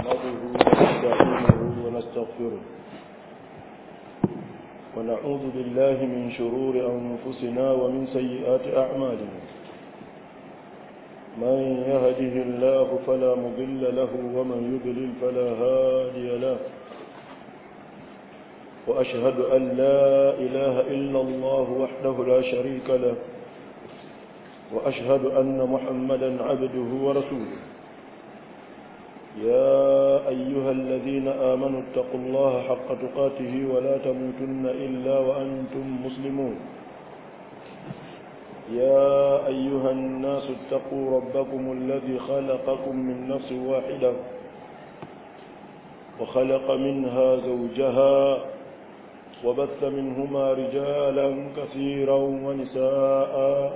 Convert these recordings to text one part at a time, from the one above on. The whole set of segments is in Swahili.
نحمده ونستعينه ونستغفره ونعوذ بالله من شرور أنفسنا ومن سيئات أعمالنا من يهده الله فلا مضل له ومن يضلل فلا هادي له وأشهد أن لا إله إلا الله وحده لا شريك له وأشهد أن محمدا عبده ورسوله يا أيها الذين آمنوا اتقوا الله حق تقاته ولا تموتن إلا وأنتم مسلمون يا أيها الناس اتقوا ربكم الذي خلقكم من نفس واحدة وخلق منها زوجها وبث منهما رجالا كثيرا ونساء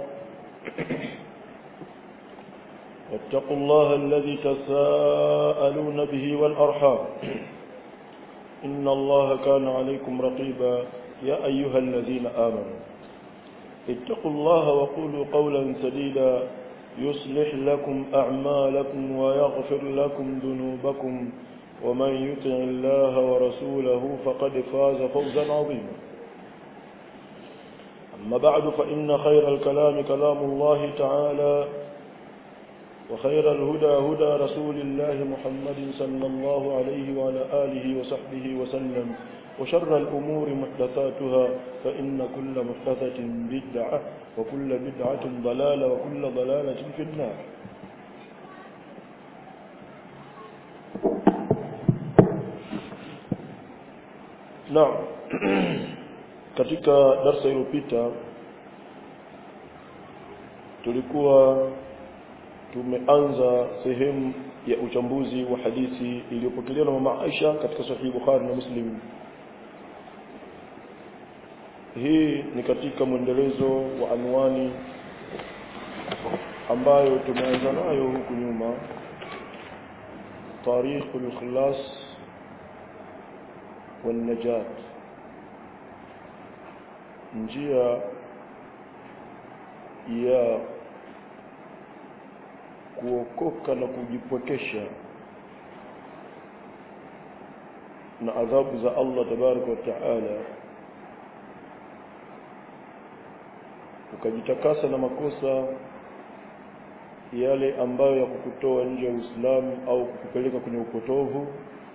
واتقوا الله الذي تساءلون به والأرحام إن الله كان عليكم رقيبا يا أيها الذين آمنوا اتقوا الله وقولوا قولا سديدا يصلح لكم أعمالكم ويغفر لكم ذنوبكم ومن يطع الله ورسوله فقد فاز فوزا عظيما أما بعد فإن خير الكلام كلام الله تعالى وخير الهدى هدى رسول الله محمد صلى الله عليه وعلى آله وصحبه وسلم وشر الأمور محدثاتها فإن كل محدثة بدعة وكل بدعة ضلالة وكل ضلالة في النار نعم katika darsa iliyopita tulikuwa tumeanza sehemu ya uchambuzi wa hadithi iliyopokelewa na mama Aisha katika sahihi Bukhari na Muslim hii ni katika mwendelezo wa anwani ambayo tumeanza nayo huku nyuma tariqul ikhlas wal najat njia ya kuokoka na kujipwekesha na adhabu za Allah tabaraka wa taala ukajitakasa na makosa yale ambayo ya kukutoa nje ya Uislamu au kukupeleka kwenye upotovu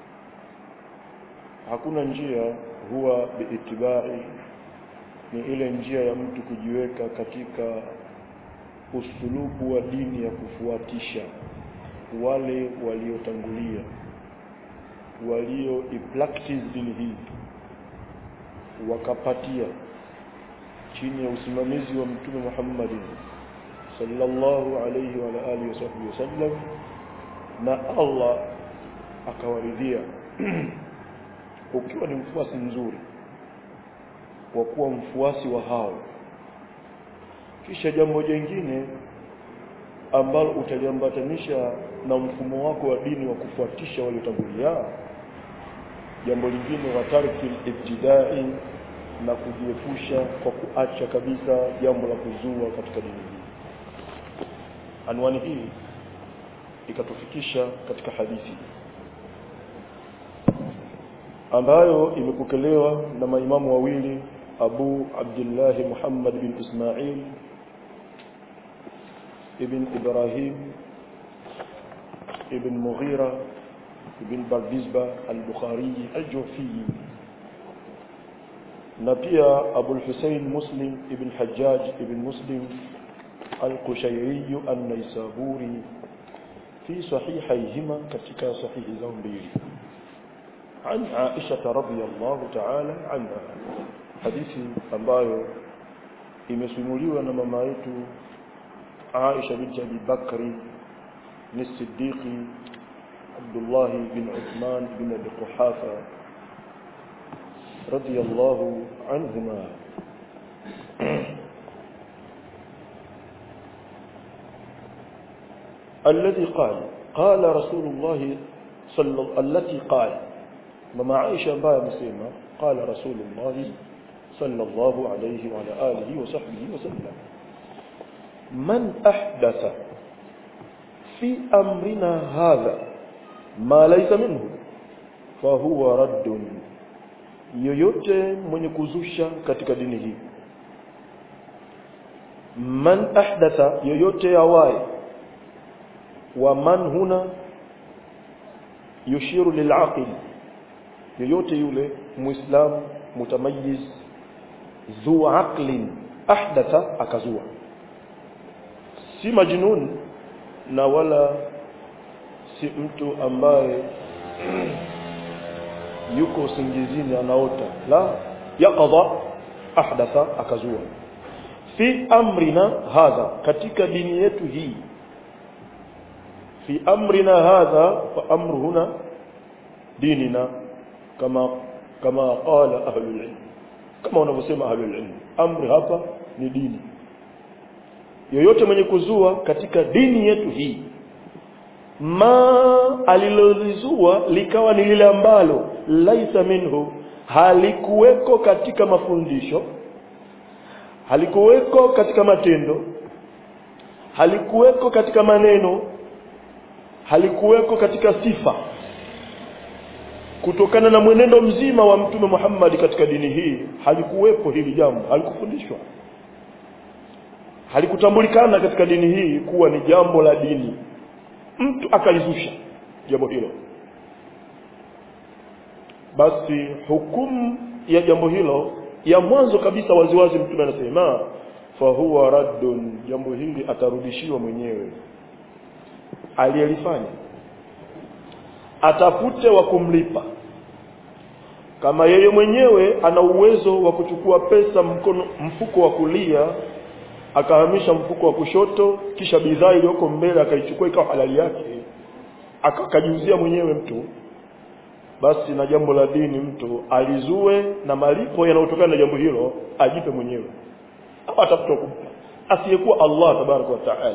hakuna njia huwa biitibai ni ile njia ya mtu kujiweka katika usulubu wa dini ya kufuatisha wale waliotangulia walio practice dini hii wakapatia chini ya usimamizi wa mtume Muhammad sallallahu alayhi wa alihi wasallam na Allah akawaridhia ukiwa ni mfuasi mzuri wa kuwa mfuasi wa hao kisha jambo jingine ambalo utaliambatanisha na mfumo wako wa dini wa kufuatisha waliotangulia jambo lingine wa tarki ibtidai na kujiepusha kwa kuacha kabisa jambo la kuzua katika dini hii anwani hii ikatufikisha katika hadithi ambayo imepokelewa na maimamu wawili Abu Abdullah Muhammad bin Ismail ibn Ibrahim ibn Mughira ibn Bardizba al-Bukhari al-Jufi na pia Abu al-Husayn Muslim ibn Hajjaj ibn Muslim al-Qushayri an-Naisaburi fi sahihayhima katika sahihi zao mbili عن عائشة رضي الله تعالى عنها hadithi ambayo imesimuliwa na mama yetu Aisha binti Abi Bakri ni Siddiqi Abdullah bin Uthman bin Abi Quhafa radiyallahu anhuma الذي قال قال رسول الله صلى التي قال مما عائشة ambaye amesema قال رسول الله صلى الله عليه وعلى آله وصحبه وسلم من أحدث في أمرنا هذا ma laysa minhu fahuwa raddun yoyote mwenye kuzusha katika dini hii man ahdatha yoyote awaye wa man huna yushiru lilaqil yoyote yule muislam mutamayiz dhu aqlin ahdatha akazua si majnun na wala si mtu ambaye yuko usingizini anaota la yaqadha ahdatha akazua fi amrina hadha katika dini yetu hii fi amrina hadha fa amru huna dinina kama kama qala ahlul ilm kama wanavyosema ahlul ilm amri hapa ni dini yoyote mwenye kuzua katika dini yetu hii ma alilolizua likawa ni lile ambalo laisa minhu halikuweko katika mafundisho halikuweko katika matendo halikuweko katika maneno halikuweko katika sifa kutokana na mwenendo mzima wa mtume Muhammad katika dini hii halikuwepo hili jambo halikufundishwa halikutambulikana katika dini hii kuwa ni jambo la dini mtu akalizusha jambo hilo basi hukumu ya jambo hilo ya mwanzo kabisa waziwazi mtume anasema fahuwa raddun jambo hili atarudishiwa mwenyewe aliyelifanya atafute wa kumlipa kama yeye mwenyewe ana uwezo wa kuchukua pesa mkono mfuko wa kulia akahamisha mfuko wa kushoto kisha bidhaa iliyoko mbele akaichukua ikawa halali yake akajiuzia mwenyewe mtu basi na jambo la dini mtu alizue na malipo yanayotokana na jambo hilo ajipe mwenyewe au atafuta kumpa asiyekuwa Allah tabaraka wa taala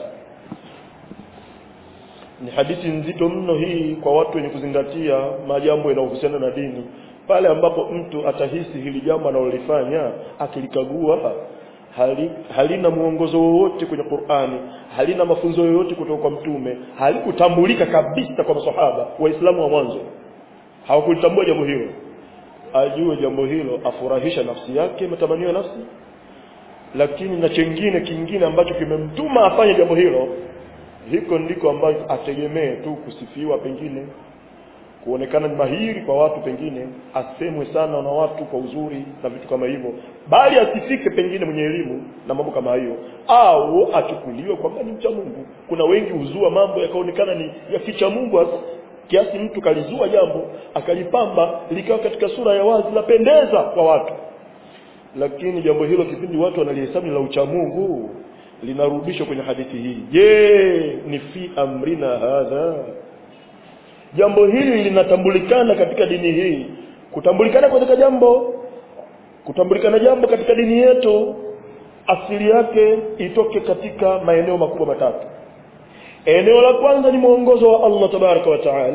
ni hadithi nzito mno hii kwa watu wenye kuzingatia majambo yanayohusiana na dini pale ambapo mtu atahisi hili jambo analolifanya akilikagua hali, halina mwongozo wowote kwenye Qur'ani halina mafunzo yoyote kutoka kwa mtume halikutambulika kabisa kwa maswahaba waislamu wa mwanzo hawakulitambua jambo hilo ajue jambo hilo afurahisha nafsi yake matamanio ya nafsi lakini na chengine kingine ambacho kimemtuma afanye jambo hilo hiko ndiko ambacho ategemee tu kusifiwa pengine kuonekana ni mahiri kwa watu pengine asemwe sana na watu kwa uzuri na vitu kama hivyo bali asifike pengine mwenye elimu na mambo kama hiyo au achukuliwe kwamba ni mcha Mungu kuna wengi huzua mambo yakaonekana ni ya kicha Mungu kiasi mtu kalizua jambo akalipamba likawa katika sura ya wazi lapendeza kwa watu lakini jambo hilo kipindi watu wanalihesabu la ucha Mungu linarudishwa kwenye hadithi hii je ni fi amrina hadha jambo hili linatambulikana katika dini hii kutambulikana katika jambo kutambulikana jambo katika dini yetu asili yake itoke katika maeneo makubwa matatu eneo la kwanza ni mwongozo wa Allah tabaraka wa taala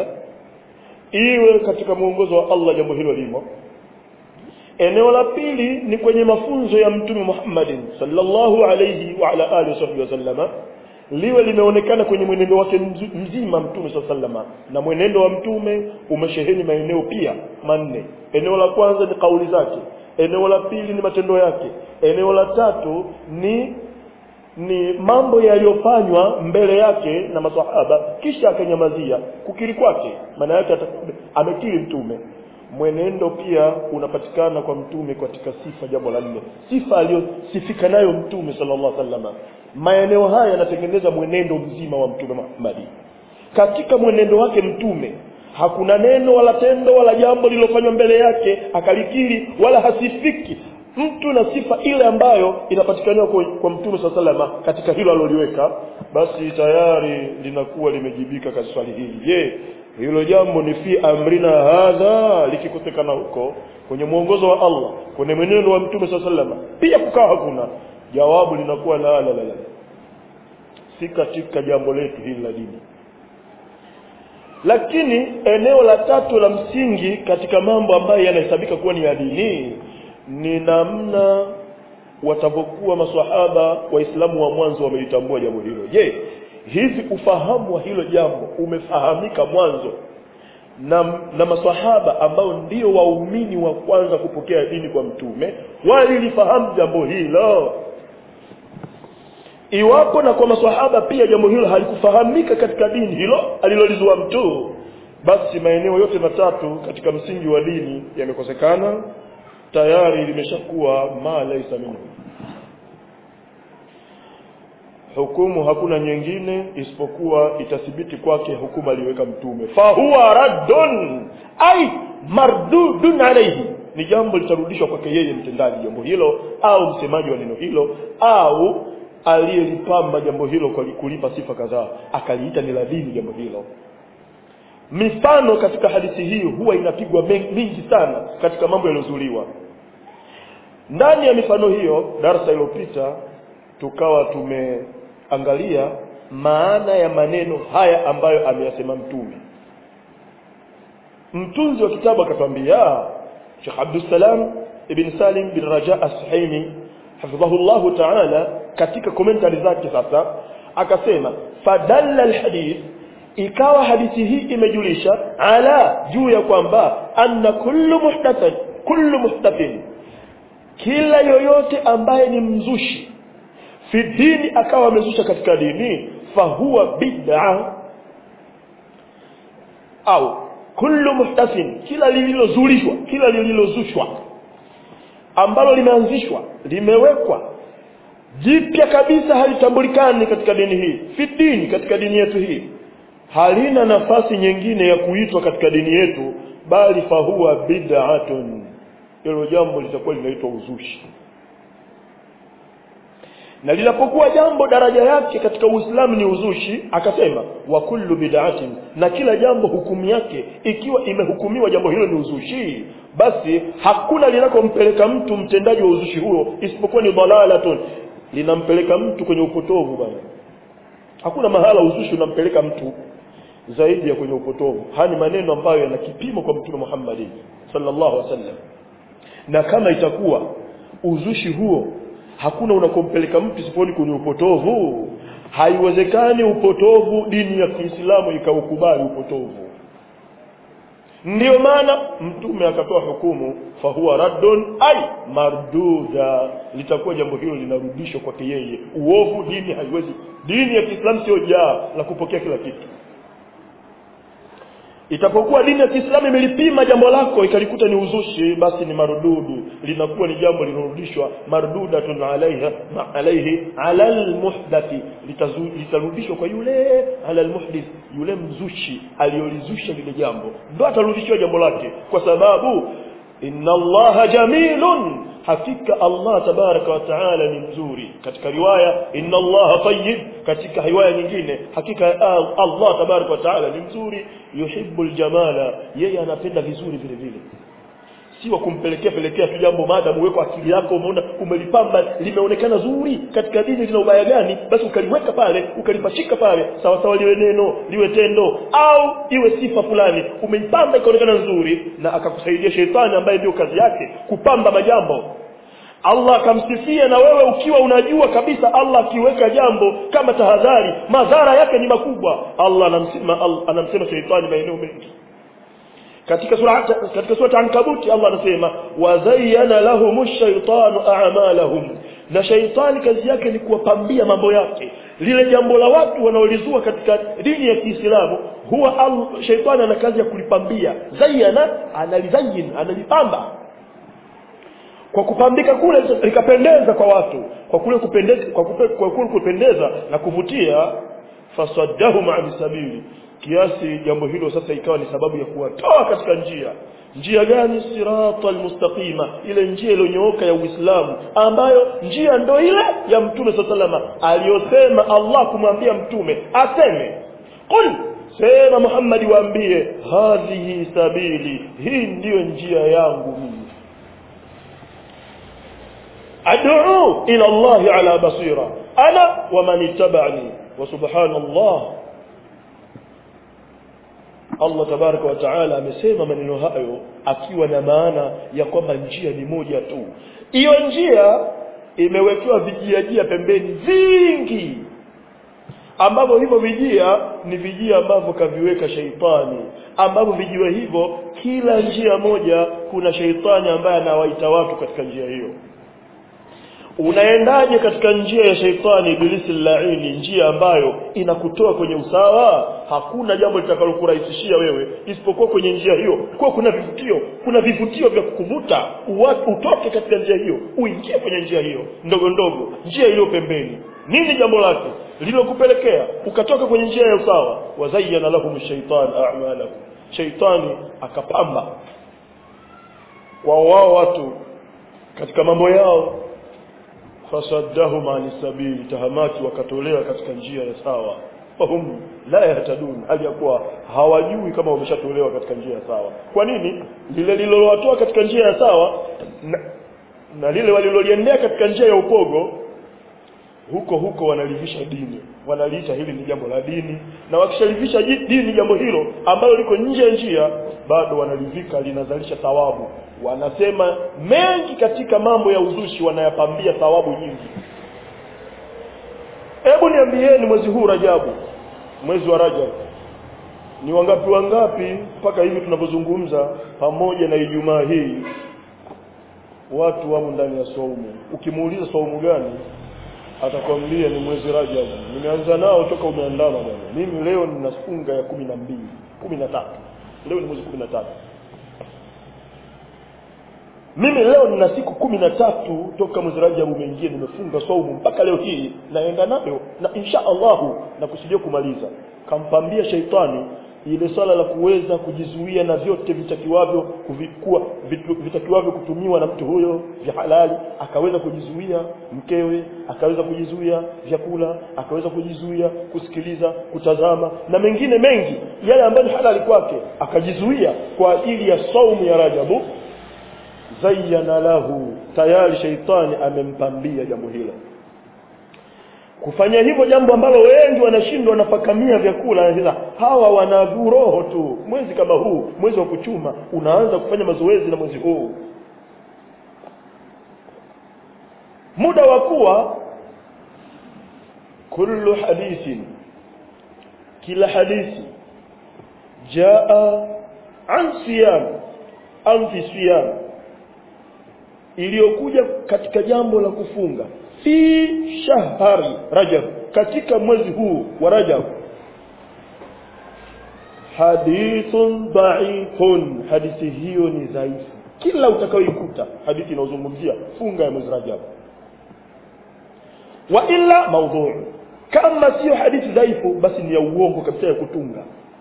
iwe katika mwongozo wa Allah jambo hilo limo eneo la pili ni kwenye mafunzo ya mtume Muhammadin sallallahu alayhi wa ala alihi wasallama liwe limeonekana kwenye mwenendo wake mzima mtume sallama na mwenendo wa mtume umesheheni maeneo pia manne eneo la kwanza ni kauli zake eneo la pili ni matendo yake eneo la tatu ni ni mambo yaliyofanywa mbele yake na maswahaba kisha akanyamazia kukiri kwake maana yake amekiri mtume mwenendo pia unapatikana kwa mtume katika sifa jambo la nne sifa aliyosifika nayo mtume sallallahu alaihi wasallam maeneo haya yanatengeneza mwenendo mzima wa mtume Muhammad katika mwenendo wake mtume hakuna neno wala tendo wala jambo lililofanywa mbele yake akalikiri wala hasifiki mtu na sifa ile ambayo inapatikaniwa kwa, kwa mtume saa salama katika hilo aliloliweka basi tayari linakuwa limejibika katika swali hili je hilo jambo ni fi amrina hadha likikosekana huko kwenye mwongozo wa Allah kwenye mwenendo wa mtume saa salama pia kukawa hakuna jawabu linakuwa la la la, la. si katika jambo letu hili la dini lakini eneo la tatu la msingi katika mambo ambayo yanahesabika kuwa ni ya dini ni namna watavyokuwa maswahaba waislamu wa mwanzo wamelitambua jambo hilo je hivi ufahamu wa hilo jambo umefahamika mwanzo na, na maswahaba ambao ndio waumini wa kwanza kupokea dini kwa mtume walilifahamu jambo hilo iwapo na kwa maswahaba pia jambo hilo halikufahamika katika dini hilo alilolizua mtu basi maeneo yote matatu katika msingi wa dini yamekosekana tayari limeshakuwa ma laisa minhu hukumu hakuna nyingine isipokuwa itathibiti kwake hukumu aliweka mtume fahuwa raddun ai mardudun alayhi ni jambo litarudishwa kwake yeye mtendaji jambo hilo au msemaji wa neno hilo au aliyelipamba jambo hilo kwa kulipa sifa kadhaa akaliita ni la dini jambo hilo mifano katika hadithi hii huwa inapigwa mingi sana katika mambo yaliyozuliwa ndani ya mifano hiyo darasa iliyopita tukawa tumeangalia maana ya maneno haya ambayo ameyasema mtume mtunzi wa kitabu akatwambia Sheikh Abdussalam ibn Salim bin Raja As-Suhaimi hafidhahullahu ta'ala katika commentary zake sasa akasema fadalla alhadith ikawa hadithi hii imejulisha ala juu ya kwamba anna kullu muhdathin kullu muhdathin kila yoyote ambaye ni mzushi fi dini akawa amezusha katika dini fahuwa bid'a au kullu muhdathin kila lililozulishwa kila lililozushwa ambalo limeanzishwa limewekwa jipya kabisa halitambulikani katika dini hii fi dini katika dini yetu hii halina nafasi nyingine ya kuitwa katika dini yetu bali fahuwa bid'atun hilo jambo litakuwa linaitwa uzushi na linapokuwa jambo daraja yake katika Uislamu ni uzushi akasema wa kullu bid'atin na kila jambo hukumu yake ikiwa imehukumiwa jambo hilo ni uzushi basi hakuna linakompeleka mtu mtendaji wa uzushi huo isipokuwa ni dalalatun linampeleka mtu kwenye upotovu bwana hakuna mahala uzushi unampeleka mtu zaidi ya kwenye upotovu haya ni maneno ambayo yana kipimo kwa mtume Muhammad sallallahu alaihi wasallam na kama itakuwa uzushi huo hakuna unakompeleka mtu sifoni kwenye upotovu haiwezekani upotovu dini ya Kiislamu ikaukubali upotovu ndiyo maana mtume akatoa hukumu fahuwa raddun ai marduda litakuwa jambo hilo linarudishwa kwake yeye uovu dini haiwezi dini ya Kiislamu sio jaa la kupokea kila kitu itapokuwa dini ya Kiislamu imelipima jambo lako ikalikuta ni uzushi basi ni marududu linakuwa ni jambo linarudishwa mardudatun alaiha ma alaihi ala almuhdathi litarudishwa kwa yule ala almuhdith yule mzushi aliyolizusha lile jambo ndo atarudishwa jambo lake kwa sababu inna allaha jamilun hakika Allah tabaraka wa taala ni mzuri katika riwaya inna Allah tayyib katika riwaya nyingine hakika Allah tabaraka wa taala ni mzuri yuhibbul jamala yeye anapenda vizuri vile vile si wa kumpelekea pelekea tu jambo maadamu uweko akili yako umeona umelipamba limeonekana zuri katika dini lina ubaya gani basi ukaliweka pale ukalipachika pale sawa sawa liwe neno liwe tendo au iwe sifa fulani umeipamba ikaonekana nzuri na akakusaidia shetani ambaye ndio kazi yake kupamba majambo Allah akamsifia na wewe ukiwa unajua kabisa Allah akiweka jambo kama tahadhari madhara yake ni makubwa Allah anamsema anamsema shetani maeneo mengi katika sura katika sura Ankabuti Allah anasema wazayyana lahumush shaytanu a'malahum na shaitani kazi yake ni kuwapambia mambo yake lile jambo la watu wanaolizua katika dini ya Kiislamu huwa al, shaitani ana kazi ya kulipambia zayyana analizayin analipamba kwa kupambika kule likapendeza kwa watu kwa kule kupendeza kwa, kupe, kwa kule kupendeza na kuvutia fasaddahum an sabili kiasi jambo hilo sasa ikawa ni sababu ya kuwatoa katika njia njia gani sirata almustaqima ile njia iliyonyooka ya Uislamu ambayo njia ndo ile ya mtume sallallahu aliyosema Allah kumwambia mtume aseme qul sema Muhammad waambie hadhihi sabili hii ndiyo njia yangu mimi ad'u ila Allah ala basira ana wa man ittaba'ani wa subhanallah Allah tabaraka wa taala amesema maneno hayo akiwa na maana ya kwamba njia ni moja tu hiyo njia imewekewa vijiajia pembeni vingi ambavyo hivyo vijia ni vijia ambavyo kaviweka sheitani ambavyo vijiwe hivyo kila njia moja kuna sheitani ambaye anawaita watu katika njia hiyo unaendaje katika njia ya sheitani ibilisi laini njia ambayo inakutoa kwenye usawa hakuna jambo litakalokurahisishia wewe isipokuwa kwenye njia hiyo kwa kuna vivutio kuna vivutio vya kukuvuta uwa- utoke katika njia hiyo uingie kwenye njia hiyo ndogo ndogo njia iliyo pembeni nini jambo lake lililokupelekea ukatoka kwenye njia ya usawa wazayyana lahum shaitan a'malahum shaitani akapamba kwa wao watu katika mambo yao fasaddahum ani sabili tahamaki wakatolewa katika njia ya sawa fahum la yahtadun hali ya kuwa hawajui kama wameshatolewa katika njia ya sawa kwa nini lile lililowatoa katika njia ya sawa na, na lile waliloliendea katika njia ya upogo huko huko wanalivisha dini wanaliita hili ni jambo la dini na wakishalivisha ji- dini jambo hilo ambalo liko nje ya njia bado wanalivika linazalisha thawabu wanasema mengi katika mambo ya uzushi wanayapambia thawabu nyingi hebu niambieni mwezi huu rajabu mwezi wa rajab ni wangapi wangapi mpaka hivi tunavyozungumza pamoja na ijumaa hii watu wamo ndani ya saumu ukimuuliza saumu gani atakwambia ni mwezi Rajab. Nimeanza nao toka umeandama bwana. Mimi leo nina funga ya kumi na mbili, kumi na tatu. Leo ni mwezi kumi na tatu. Mimi leo nina siku kumi na tatu toka mwezi Rajab umeingia, nimefunga saumu mpaka leo hii naenda nayo na insha Allahu na kusudia kumaliza. Kampambia sheitani ile swala la kuweza kujizuia na vyote vitakiwavyo kuvikuwa vitu- vitakiwavyo kutumiwa na mtu huyo vya halali akaweza kujizuia mkewe akaweza kujizuia vyakula akaweza kujizuia kusikiliza kutazama na mengine mengi yale ambayo ni halali kwake akajizuia kwa ajili ya saumu ya Rajabu zayyana lahu tayari sheitani amempambia jambo hilo kufanya hivyo jambo ambalo wengi wanashindwa wanafakamia vyakula sasa hawa wana roho tu mwezi kama huu mwezi wa kuchuma unaanza kufanya mazoezi na mwezi huu muda wa kuwa kullu hadithin kila hadithi jaa an siyam an fi siyam iliyokuja katika jambo la kufunga fi shahari rajab katika mwezi huu wa rajab hadithun dhaifun hadithi hiyo ni dhaifu kila utakayoikuta hadithi inayozungumzia funga ya mwezi rajab wa illa maudhu kama sio hadithi dhaifu basi ni ya uongo kabisa ya kutunga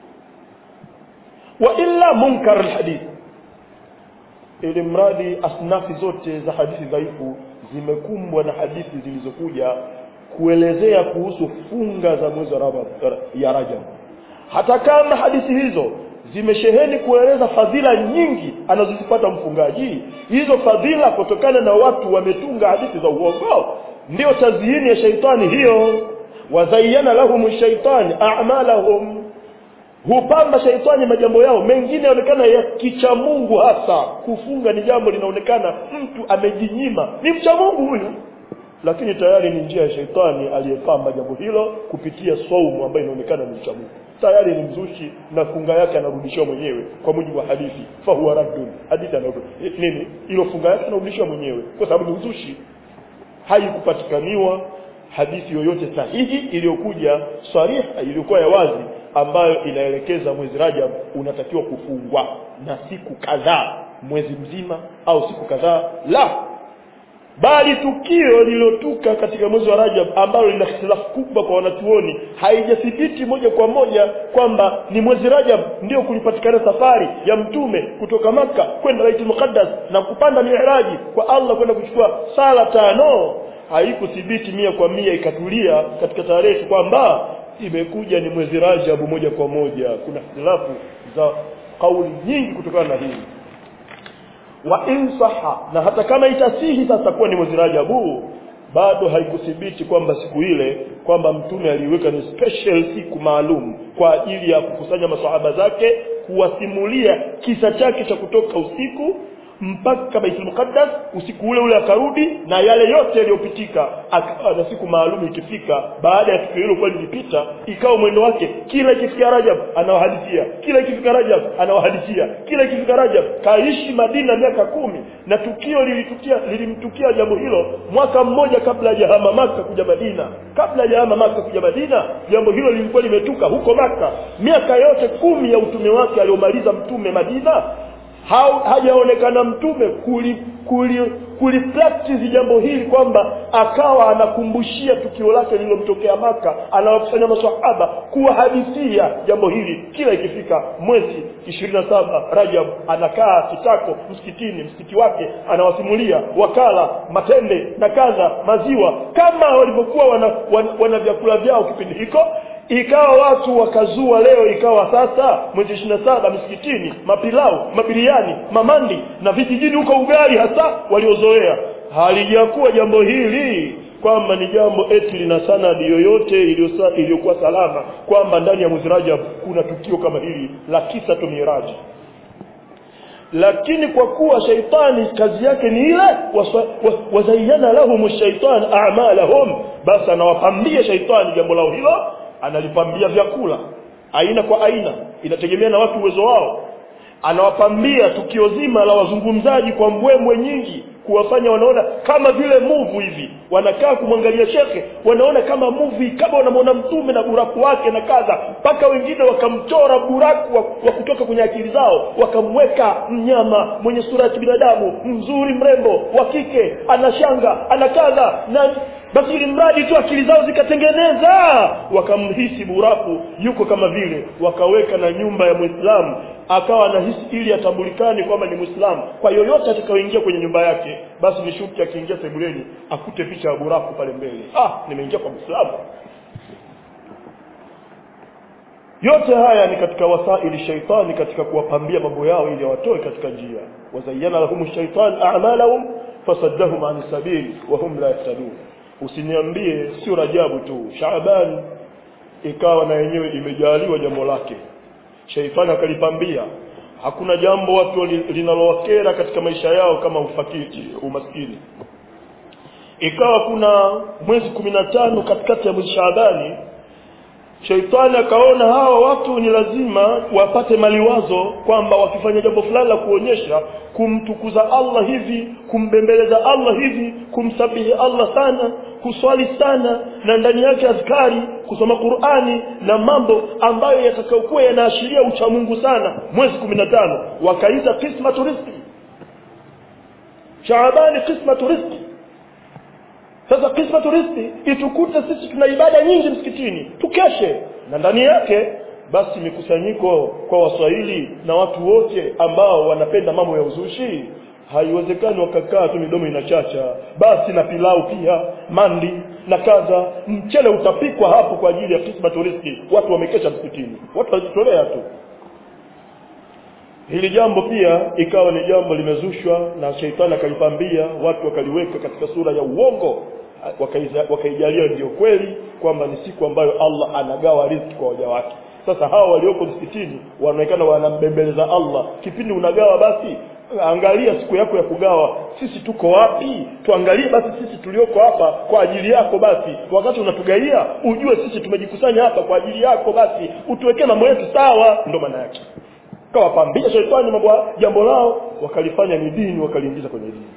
wa illa munkar alhadith ili mradi asnafi zote za hadithi dhaifu zimekumbwa na hadithi zilizokuja kuelezea kuhusu funga za mwezi wa Rajab- ya Rajab hata kama hadithi hizo zimesheheni kueleza fadhila nyingi anazozipata mfungaji hizo fadhila kutokana na watu wametunga hadithi za uongo ndio tazhini ya shaitani hiyo wazayyana lahum shaitani a'malahum hupamba shaitani majambo yao mengine yanaonekana ya kicha Mungu hasa kufunga ni jambo linaonekana mtu amejinyima ni mcha Mungu huyu lakini tayari ni njia ya shaitani aliyepamba jambo hilo kupitia saumu ambayo inaonekana ni mcha Mungu tayari ni mzushi na funga yake anarudishiwa mwenyewe kwa mujibu wa hadithi fa huwa raddun hadithi anarudi nini ilo funga yake anarudishiwa mwenyewe kwa sababu ni uzushi haikupatikaniwa hadithi yoyote sahihi iliyokuja sariha iliyokuwa ya wazi ambayo inaelekeza mwezi Rajab unatakiwa kufungwa na siku kadhaa mwezi mzima au siku kadhaa la bali tukio lililotuka katika mwezi wa Rajab ambalo lina ikhtilafu kubwa kwa wanachuoni haijathibiti moja kwa moja kwamba ni mwezi Rajab ndio kulipatikana safari ya mtume kutoka maka kwenda Baitul Muqaddas na kupanda Mi'raji kwa Allah kwenda kuchukua sala tano haikuthibiti mia kwa mia ikatulia katika tarehe kwamba imekuja ni mwezi Rajab moja kwa moja kuna ikhtilafu za kauli nyingi kutokana na hili wa insaha na hata kama itasihi sasa kuwa ni mwezi Rajabu bado haikuthibiti kwamba siku ile kwamba mtume aliweka ni special siku maalum kwa ajili ya kukusanya masahaba zake kuwasimulia kisa chake cha kutoka usiku mpaka Baitul Muqaddas usiku ule ule akarudi na yale yote yaliyopitika akawa na siku maalum ikifika baada ya tukio hilo kwa lilipita ikawa mwendo wake kila ikifika Rajab anawahadithia kila ikifika Rajab anawahadithia kila ikifika Rajab kaishi Madina miaka kumi na tukio lilitukia lilimtukia jambo hilo mwaka mmoja kabla hajahama Maka kuja Madina kabla hajahama Maka kuja Madina jambo hilo lilikuwa limetuka huko Maka miaka yote kumi ya utume wake aliomaliza mtume Madina ha, hajaonekana mtume kuli kuli kulipractice jambo hili kwamba akawa anakumbushia tukio lake lililomtokea Maka anawakusanya maswahaba kuwahadithia jambo hili kila ikifika mwezi 27 Rajab anakaa kitako msikitini msikiti wake anawasimulia wakala matende na kadha maziwa kama walivyokuwa wana, wana, wana vyakula vyao kipindi hiko ikawa watu wakazua leo ikawa sasa mwezi 27 msikitini mapilau mabiriani mamandi na vijijini huko ugali hasa waliozoea halijakuwa jambo hili kwamba ni jambo eti lina sanadi yoyote iliyokuwa salama kwamba ndani ya mwezi Rajab kuna tukio kama hili la kisa tu miraji lakini kwa kuwa shaitani kazi yake ni ile wazayyana lahum shaitan a'malahum basi anawapambia shaitani jambo lao hilo analipambia vyakula aina kwa aina inategemea na watu uwezo wao anawapambia tukio zima la wazungumzaji kwa mbwembwe nyingi kuwafanya wanaona kama vile muvu hivi wanakaa kumwangalia shekhe wanaona kama muvi kama wanamwona mtume na buraku wake na kadha mpaka wengine wakamchora buraku wa, wa kutoka kwenye akili zao wakamweka mnyama mwenye sura ya kibinadamu mzuri mrembo wa kike ana shanga ana kadha na basi ili mradi tu akili zao zikatengeneza wakamhisi buraku yuko kama vile wakaweka na nyumba ya muislamu akawa anahisi ili atambulikane kwamba ni muislamu kwa yoyote atakayoingia kwenye nyumba yake basi ni shuti akiingia sebuleni akute picha ya buraku pale mbele ah nimeingia kwa muislamu yote haya ni katika wasaili shaitani katika kuwapambia mambo yao ili watoe katika njia wazayyana lahum shaitan a'malahum fasaddahum an sabili wa hum la yahtadun usiniambie sio rajabu tu shaaban ikawa na yenyewe imejaliwa jambo lake shaitani akalipambia hakuna jambo watu linalowakera katika maisha yao kama ufakiri umaskini ikawa kuna mwezi kumi na tano katikati ya mwezi shaabani Shaitani akaona hawa watu ni lazima wapate maliwazo kwamba wakifanya jambo fulani la kuonyesha kumtukuza Allah hivi, kumbembeleza Allah hivi, kumsabihi Allah sana, kuswali sana na ndani yake azkari, kusoma Qur'ani na mambo ambayo yatakayokuwa yanaashiria uchamungu sana. Mwezi 15 wakaita qismatu rizqi. Shaabani qismatu rizqi. Sasa qismatu rizqi itukute sisi tuna ibada nyingi msikitini, tukeshe na ndani yake basi mikusanyiko kwa Waswahili na watu wote ambao wanapenda mambo ya uzushi haiwezekani wakakaa tu midomo inachacha basi na pilau pia mandi na kadha mchele utapikwa hapo kwa ajili ya qismatu rizqi watu wamekesha msikitini watu wajitolea tu hili jambo pia ikawa ni jambo limezushwa na sheitani akalipambia watu wakaliweka katika sura ya uongo wakaijalia ndio kweli kwamba ni siku ambayo Allah anagawa riziki kwa waja wake sasa hawa walioko msikitini wanaonekana wanambembeleza Allah kipindi unagawa basi angalia siku yako ya kugawa sisi tuko wapi tuangalie basi sisi tulioko hapa kwa ajili yako basi wakati unatugaia ujue sisi tumejikusanya hapa kwa ajili yako basi utuwekee mambo yetu sawa ndo maana yake kawapambia shetani mambo jambo lao wakalifanya ni dini wakaliingiza kwenye dini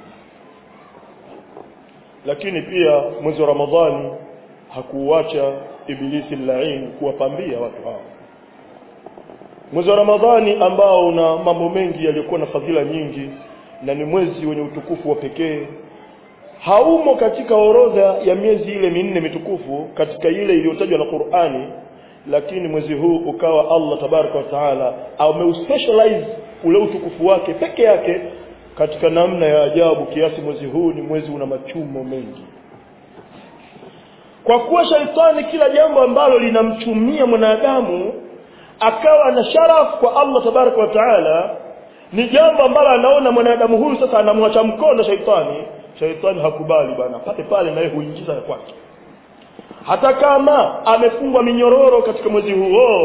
lakini pia mwezi wa Ramadhani hakuuacha ibilisi lain kuwapambia watu hao mwezi wa Ramadhani ambao una mambo mengi yaliyokuwa na fadhila nyingi na ni mwezi wenye utukufu wa pekee haumo katika orodha ya miezi ile minne mitukufu katika ile iliyotajwa na Qur'ani lakini mwezi huu ukawa Allah tabaraka wa taala ameuspecialize ule utukufu wake peke yake katika namna ya ajabu kiasi mwezi huu ni mwezi una machumo mengi kwa kuwa shaitani kila jambo ambalo linamchumia mwanadamu akawa na sharafu kwa Allah tabaraka wa taala ni jambo ambalo anaona mwanadamu huyu sasa anamwacha mkono shaitani shaitani hakubali bana pale pale naye huingiza ya kwake hata kama amefungwa minyororo katika mwezi huo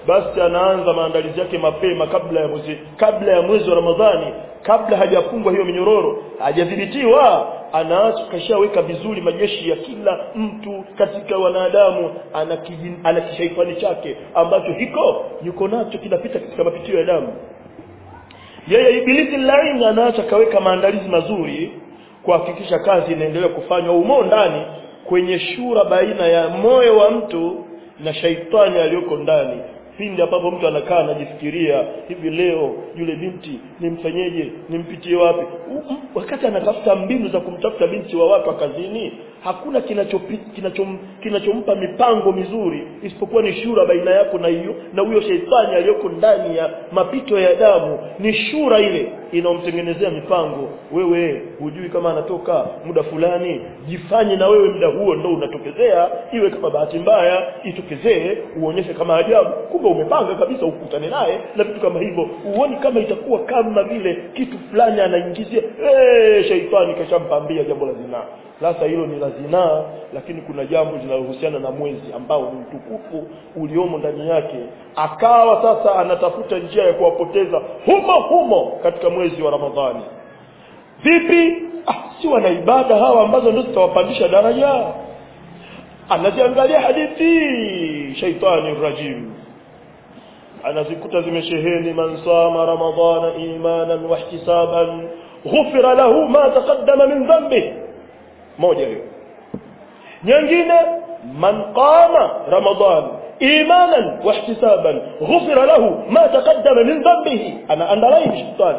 basi anaanza maandalizi yake mapema kabla ya mwezi kabla ya mwezi wa Ramadhani kabla hajafungwa hiyo minyororo hajadhibitiwa anaacha kashaweka vizuri majeshi ya kila mtu katika wanadamu ana kijin- ana kishaitani chake ambacho hiko yuko nacho kinapita katika mapitio ya damu yeye ibilisi lain anaacha kaweka maandalizi mazuri kuhakikisha kazi inaendelea kufanywa umo ndani kwenye shura baina ya moyo wa mtu na shaitani aliyoko ndani pindi ambapo mtu anakaa anajifikiria hivi leo yule binti nimfanyeje nimpitie wapi U- m- wakati anatafuta mbinu za kumtafuta binti wa watu wa kazini hakuna kinachopi- kinachom, kinachompa mipango mizuri isipokuwa ni shura baina yako na hiyo na huyo sheitani aliyoko ndani ya mapito ya damu ni shura ile inaomtengenezea mipango wewe hujui kama anatoka muda fulani jifanye na wewe muda huo ndo unatokezea iwe kama bahati mbaya itokezee uonyeshe kama ajabu kumbe umepanga kabisa ukutane naye na vitu kama hivyo uoni kama itakuwa kama vile kitu fulani anaingizia hey, sheitani kashampambia jambo la zinaa sasa hilo ni la zinaa lakini kuna jambo linalohusiana na mwezi ambao ni mtukufu uliomo ndani yake akawa sasa anatafuta njia ya kuwapoteza humo humo katika mwezi wa ramadhani vipi ah, si wana ibada hawa ambazo ndio zitawapandisha daraja anaziangalia hadithi shaitani rajim anazikuta zimesheheni man sama ramadhana imanan wahtisaban ghufira lahu ma taqaddama min dhanbihi moja hiyo nyingine man qama ramadan imanan wahtisaban ghufira lahu ma taqaddama min dhanbihi ana andalai shetani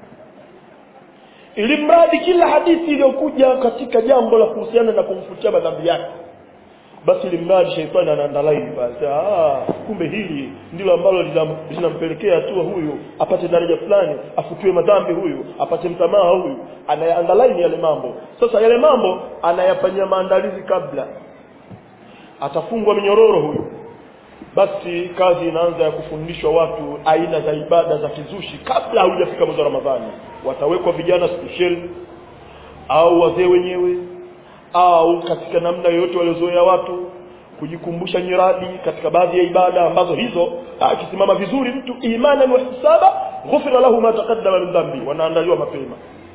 ili mradi kila hadithi iliyokuja katika jambo la kuhusiana na kumfutia madhambi yake basi ili mradi sheitani anaandalaini basi ah kumbe hili ndilo ambalo linam- linampelekea hatua huyu apate daraja fulani afutiwe madhambi huyu apate msamaha huyu anayaandalaini yale mambo sasa yale mambo anayafanyia maandalizi kabla atafungwa minyororo huyu basi kazi inaanza ya kufundishwa watu aina za ibada za kizushi kabla haujafika mwezi wa ramadhani watawekwa vijana special au wazee wenyewe au katika namna yoyote waliozoea watu kujikumbusha nyiradi katika baadhi ya ibada ambazo hizo akisimama vizuri mtu imanan wa ihtisaba ghufira lahu ma taqaddama min dhambi wanaandaliwa mapema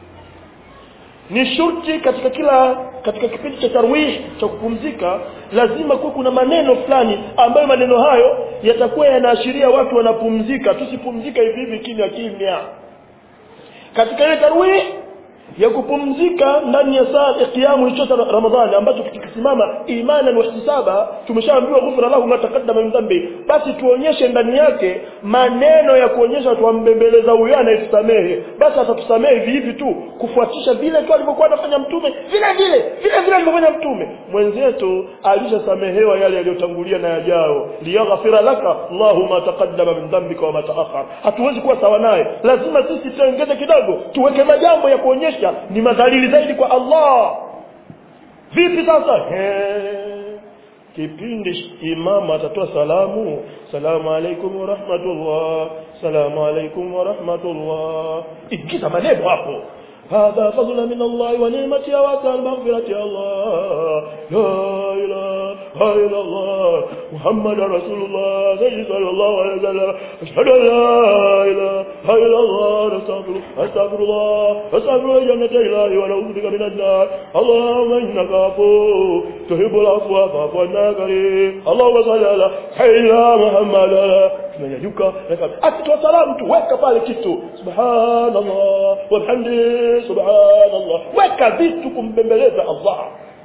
ni shurti katika kila katika kipindi cha tarwih cha kupumzika lazima kuwa kuna maneno fulani ambayo maneno hayo yatakuwa yanaashiria watu wanapumzika tusipumzika hivi hivi kimya kimya katika ile tarwih ya kupumzika ndani ya saa ya kiamu hicho cha Ramadhani ambacho tukisimama imanan wa ihtisaba tumeshaambiwa ghufra lahu ma taqaddama min dhanbi basi tuonyeshe ndani yake maneno ya kuonyesha tuambembeleza huyo anayetusamehe basi atatusamehe hivi hivi tu kufuatisha vile tu alivyokuwa anafanya mtume vile vile vile vile alivyofanya mtume mwenzetu alishasamehewa yale yaliyotangulia na yajao liyaghfira laka Allahu ma taqaddama min dhanbika wa ma ta'akhkhar hatuwezi kuwa sawa naye lazima sisi tuongeze kidogo tuweke majambo ya kuonyesha ni madhalili zaidi kwa Allah vipi sasa He. kipindi imama atatoa salamu salamu alaikum wa rahmatullah salamu alaikum wa rahmatullah ingiza maneno hapo هذا فضل من الله ونعمة واسع المغفرة يا الله لا إله إلا الله محمد رسول الله سيد صلى الله عليه وسلم أشهد أن لا إله إلا الله نستغفر أستغفر الله أستغفر جنة إلهي ونعوذ بك من النار اللهم إنك عفو تحب العفو فاعف عنا كريم اللهم صل على سيدنا محمد tunanyanyuka akitoa salamu tu weka pale kitu subhanallah walhamdi subhanallah weka vitu kumbembeleza Allah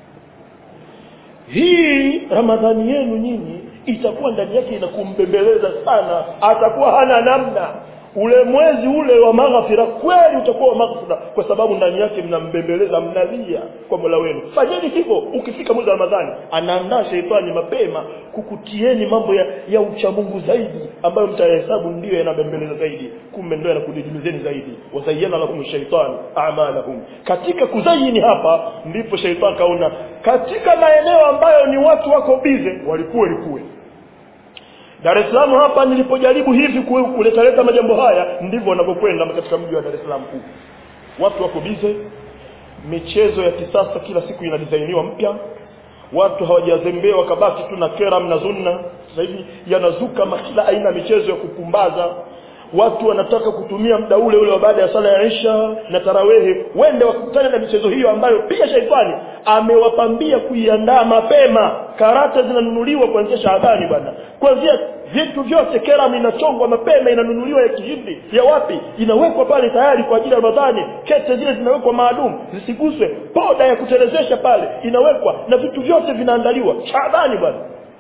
hii ramadhani yenu nyinyi itakuwa ndani yake inakumbembeleza sana atakuwa hana namna ule mwezi ule wa maghfira kweli utakuwa wa maghfira kwa sababu ndani yake mnambembeleza mnalia kwa Mola wenu fanyeni hivyo ukifika mwezi wa Ramadhani anaandaa sheitani mapema kukutieni mambo ya, ya uchamungu zaidi ambayo mtayahesabu ndiyo yanabembeleza zaidi kumbe ndio yanakudidimizeni zaidi wazayyana lahum shaitani a'malahum katika kuzayini hapa ndipo shaitani kaona katika maeneo ambayo ni watu wako bize walikuwa likuwe Dar es Salaam hapa nilipojaribu hivi ku- kuleta majambo haya ndivyo wanavyokwenda katika mji wa Dar es Salaam huu. Watu wako bize, michezo ya kisasa kila siku inadizainiwa mpya. Watu hawajazembea wakabaki tu na keram na zunna. sasa hivi yanazuka kila aina ya michezo ya kupumbaza watu wanataka kutumia muda ule ule wa baada ya sala ya Isha na tarawehe wende wakutane na michezo hiyo ambayo pia shaitani amewapambia kuiandaa mapema karata zinanunuliwa kuanzia Shaabani bwana kuanzia vitu vyote keram inachongwa mapema inanunuliwa ya kihindi ya wapi inawekwa pale tayari kwa ajili ya Ramadhani kete zile zinawekwa maalum zisiguswe poda ya kutelezesha pale inawekwa na vitu vyote vinaandaliwa Shaabani bwana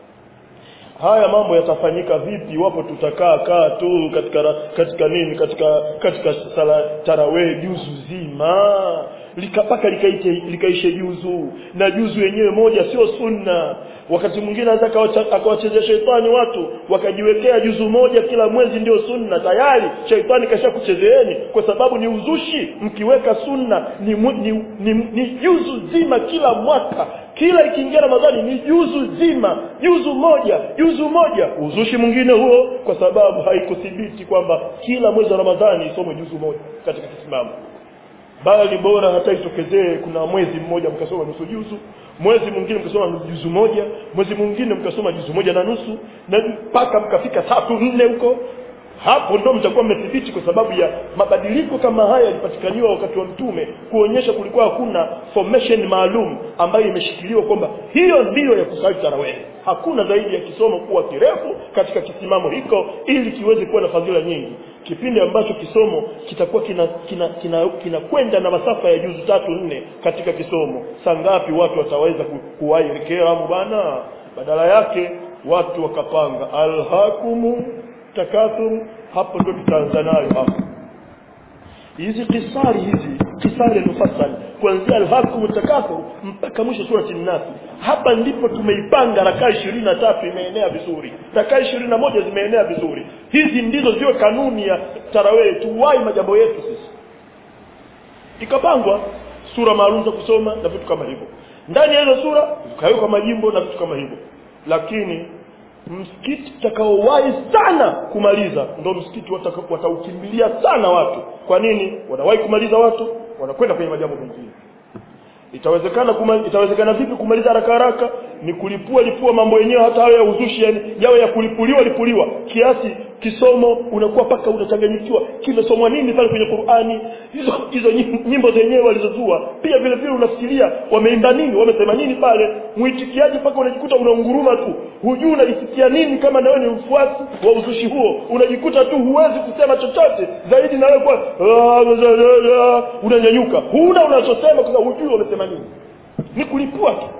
haya mambo yatafanyika vipi iwapo tutakaa kaa tu katika katika nini katika katika sala tarawih juzu zima likapaka likaite likaishe juzu na juzu yenyewe moja sio sunna wakati mwingine anaweza akawachezea sheitani watu wakajiwekea juzu moja kila mwezi ndio sunna tayari sheitani kashakuchezeeni kwa sababu ni uzushi mkiweka sunna ni, ni, ni, ni juzu zima kila mwaka kila ikiingia ramadhani ni juzu zima juzu moja juzu moja uzushi mwingine huo kwa sababu haikuthibiti kwamba kila mwezi wa ramadhani isomwe juzu moja katika kisimamo bali bora hata itokezee kuna mwezi mmoja mkasoma nusu juzu mwezi mwingine mkasoma juzu moja mwezi mwingine mkasoma juzu moja na nusu na mpaka mkafika tatu nne huko hapo ndo mtakuwa mmethibiti kwa sababu ya mabadiliko kama haya yalipatikaniwa wakati wa mtume kuonyesha kulikuwa hakuna formation maalum ambayo imeshikiliwa kwamba hiyo ndiyo ya kusali tarawih hakuna zaidi ya kisomo kuwa kirefu katika kisimamo hiko ili kiweze kuwa na fadhila nyingi kipindi ambacho kisomo kitakuwa kina kina kinakwenda kina, kina na masafa ya juzu tatu nne katika kisomo saa ngapi watu wataweza ku, kuwahi keramu bana badala yake watu wakapanga alhakumu takathur hapo ndo tutaanza nayo hapo hizi kisari hizi kisari mufassal kuanzia alhakum takathur mpaka mwisho surati an-nas hapa ndipo tumeipanga rakaa 23 imeenea vizuri rakaa 21 zimeenea vizuri hizi ndizo ziwe kanuni ya tarawih tuwai majambo yetu sisi ikapangwa sura maalum za kusoma na vitu kama hivyo ndani ya hizo sura zikawekwa majimbo na vitu kama hivyo lakini msikiti utakaowahi sana kumaliza ndio msikiti wataukimbilia sana watu kwa nini wanawahi kumaliza watu wanakwenda kwenye majambo mengine itawezekana kuma, itawezekana vipi kumaliza haraka haraka ni kulipua lipua mambo yenyewe hata hayo ya uzushi yani yawe ya kulipuliwa lipuliwa kiasi kisomo unakuwa paka unachanganyikiwa kimesomwa nini pale kwenye Qur'ani hizo hizo nyimbo zenyewe walizozua pia vile vile unafikiria wameimba nini wamesema nini pale muitikiaji paka unajikuta unaunguruma tu hujui unajisikia nini kama nawe ni mfuasi wa uzushi huo unajikuta tu huwezi kusema chochote zaidi na wewe kwa unanyanyuka huna unachosema kwa sababu hujui wamesema nini ni kulipua tu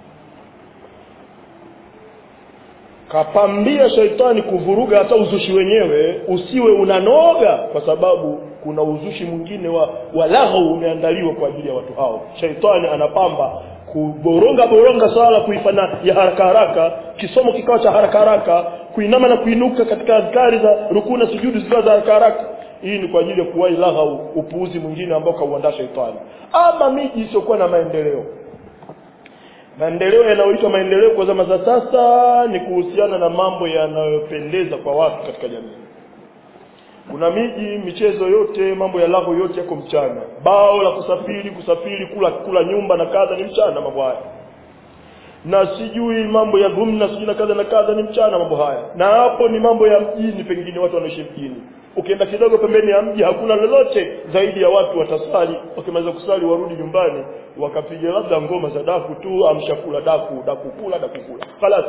kapambia shaitani kuvuruga hata uzushi wenyewe usiwe unanoga kwa sababu kuna uzushi mwingine wa walaghu umeandaliwa kwa ajili ya watu hao shaitani anapamba kuboronga boronga swala kuifanya ya haraka haraka kisomo kikawa cha haraka haraka kuinama na kuinuka katika azkari za rukuu na sujudu zikawa za haraka haraka hii ni kwa ajili ya kuwahi laghau upuuzi mwingine ambao kauandaa shaitani ama miji isiyokuwa na maendeleo maendeleo yanayoitwa maendeleo kwa zama za sasa ni kuhusiana na mambo yanayopendeza kwa watu katika jamii kuna miji michezo yote mambo ya lago yote yako mchana bao la kusafiri kusafiri kula kula nyumba na kadha ni mchana mambo haya na sijui mambo ya dhumna sijui na kadha na kadha ni mchana mambo haya na hapo ni mambo ya mjini pengine watu wanaishi mjini ukienda kidogo pembeni ya mji hakuna lolote zaidi ya watu watasali wakimaliza kusali warudi nyumbani wakapiga labda ngoma za daku tu amshakula daku daku kula daku kula خلاص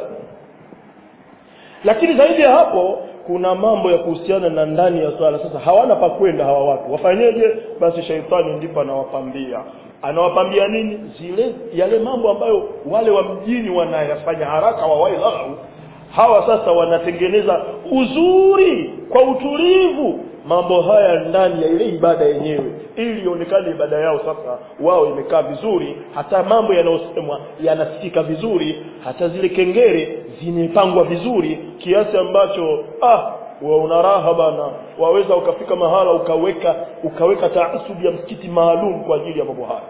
lakini zaidi ya hapo kuna mambo ya kuhusiana na ndani ya swala sasa hawana pa kwenda hawa watu wafanyeje basi shaitani ndipo anawapambia anawapambia nini zile yale mambo ambayo wale wa mjini wanayafanya haraka wawai lahu hawa sasa wanatengeneza uzuri kwa utulivu mambo haya ndani ya ile ibada yenyewe ili ionekane ibada yao sasa wao imekaa vizuri hata mambo yanayosemwa yanasikika vizuri hata zile kengere zimepangwa vizuri kiasi ambacho ah wa una raha bana waweza ukafika mahala ukaweka ukaweka taasubi ya msikiti maalum kwa ajili ya mambo haya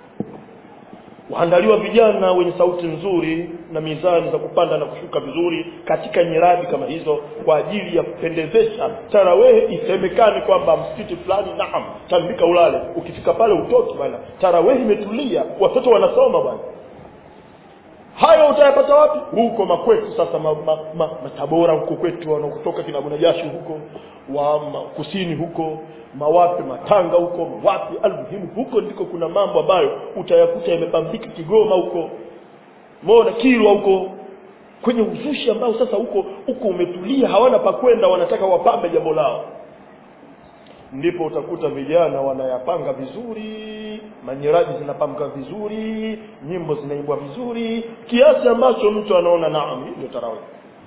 waandaliwa vijana wenye sauti nzuri na mizani za kupanda na kushuka vizuri katika nyiradi kama hizo kwa ajili ya kupendezesha tarawehe isemekane kwamba msikiti fulani naam tambika ulale ukifika pale utoki bwana tarawehe imetulia watoto wanasoma bwana hayo utayapata wapi huko makwetu sasa ma, ma, ma, matabora huko kwetu wanaokutoka kina bunajashi huko wa ma, kusini huko mawapi matanga huko mawapi almuhimu huko ndiko kuna mambo ambayo utayakuta yamepambika kigoma huko mona kilwa huko kwenye uzushi ambao sasa huko huko umetulia hawana pa kwenda wanataka wapambe jambo lao ndipo utakuta vijana wanayapanga vizuri manyiraji zinapamka vizuri nyimbo zinaimbwa vizuri kiasi ambacho mtu anaona naam hii ndio tarawih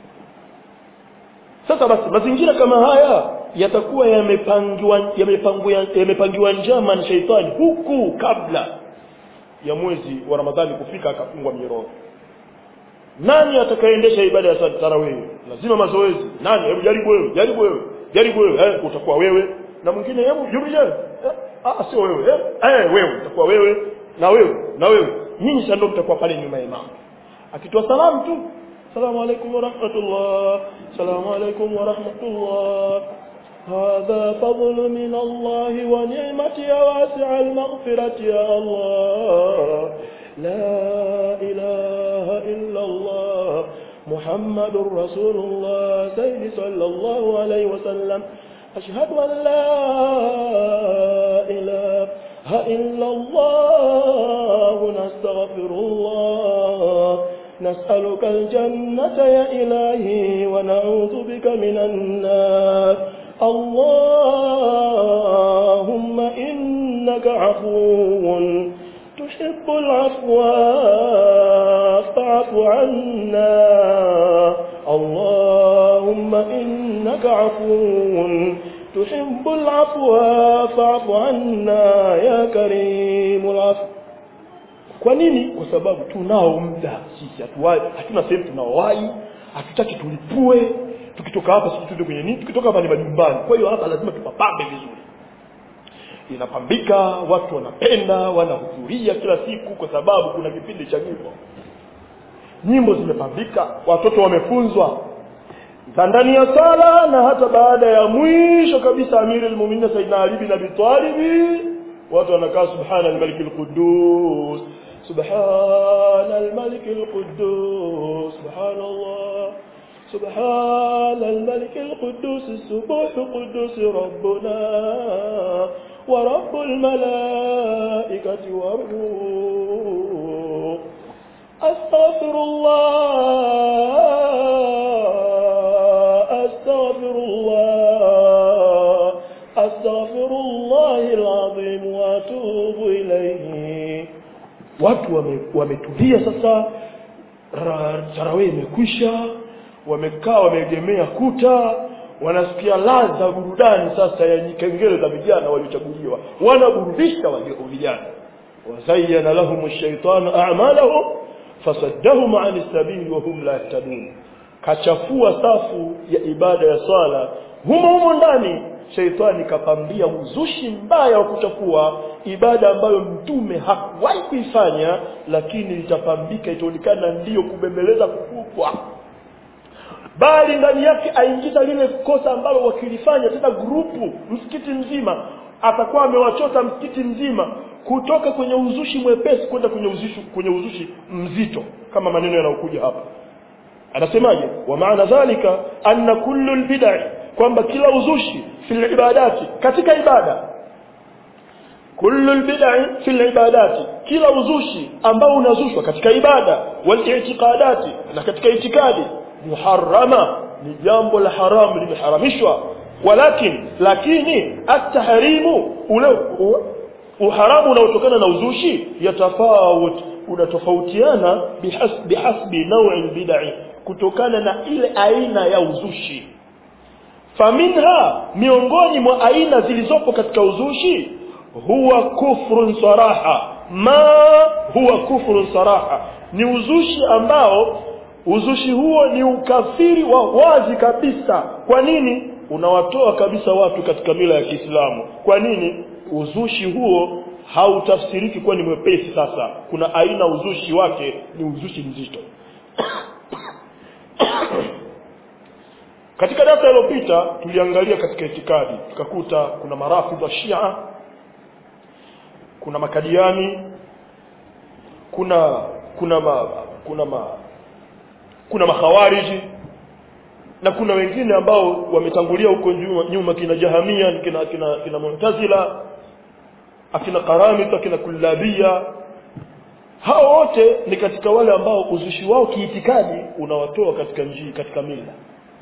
sasa basi mazingira kama haya yatakuwa yamepangiwa yamepangiwa yamepangiwa njama na sheitani huku kabla ya mwezi wa Ramadhani kufika akafungwa minyororo nani atakayeendesha ibada ya tarawih lazima mazoezi nani hebu jaribu wewe jaribu wewe jaribu wewe eh, utakuwa wewe na mwingine hebu jumlisha eh, ah sio wewe eh, eh wewe utakuwa wewe na wewe na wewe nyinyi sasa ndio mtakuwa pale nyuma ya imam akitoa salamu tu salamu alaykum wa rahmatullah salamu alaykum wa rahmatullah هذا فضل من الله ونعمة يا واسع المغفرة يا الله لا إله إلا الله محمد رسول الله سيد صلى الله عليه وسلم أشهد أن لا إله إلا الله نستغفر الله نسألك الجنة يا إلهي ونعوذ بك من النار اللهم إنك عفو تحب العفو فاعف عنا اللهم إنك عفو تحب العفو فاعف عنا يا كريم العفو kwa nini kwa sababu tunao muda sisi hatuwai hatuna sehemu tunaowai hatutaki tulipue tukitoka hapa sisi tuende kwenye nini tukitoka hapa ni majumbani kwa hiyo hapa lazima tupapambe vizuri inapambika watu wanapenda wanahudhuria kila siku kwa sababu kuna kipindi cha nyimbo nyimbo zimepambika watoto wamefunzwa za ndani ya sala na hata baada ya mwisho kabisa amiri almu'minin sayyidina ali bin abi talib watu wanakaa subhana al-malik al-quddus subhana al-malik al-quddus subhanallah سبحان الملك القدوس السبوح قدوس ربنا ورب الملائكة والروح أستغفر الله أستغفر الله أستغفر الله العظيم وأتوب إليه watu wametulia wame sasa tarawih imekwisha wamekaa wameegemea kuta wanasikia ladha burudani sasa ya kengele za vijana waliochaguliwa wanaburudisha vijana wazayyana lahum ash-shaytanu a'malahum fasaddahum 'an as-sabili wa hum la yahtadun kachafua safu ya ibada ya swala humo humo ndani sheitani kapambia uzushi mbaya wa kuchafua ibada ambayo mtume hakuwahi kuifanya lakini itapambika itaonekana ndiyo kubembeleza kukubwa bali ndani yake aingiza lile kosa ambalo wakilifanya tena grupu msikiti mzima atakuwa amewachota msikiti mzima kutoka kwenye uzushi mwepesi kwenda kwenye uzushi kwenye uzushi mzito kama maneno yanayokuja hapa anasemaje wa maana dhalika anna kullu albid'i kwamba kila uzushi fil ibadati katika ibada kullu albid'i fil ibadati kila uzushi ambao unazushwa katika ibada wal i'tiqadati na katika itikadi muharrama ni jambo la haramu limeharamishwa walakin lakini at-tahrimu ule uharamu unaotokana na uzushi yatafawut unatofautiana bihasbi bihasbi naw'i bid'i kutokana na ile aina ya uzushi faminha miongoni mwa aina zilizopo katika uzushi huwa kufrun saraha ma huwa kufrun saraha ni uzushi ambao uzushi huo ni ukafiri wa wazi kabisa kwa nini unawatoa kabisa watu katika mila ya Kiislamu kwa nini uzushi huo hautafsiriki kuwa ni mwepesi sasa kuna aina uzushi wake ni uzushi mzito katika darasa iliyopita tuliangalia katika itikadi tukakuta kuna marafidha shia kuna makadiani kuna kuna ma, kuna ma kuna makhawariji na kuna wengine ambao wametangulia huko nyuma, nyuma kina jahamia kina kina, kina mu'tazila akina karamita akina kullabia hao wote ni katika wale ambao uzushi wao kiitikadi unawatoa katika njia katika mila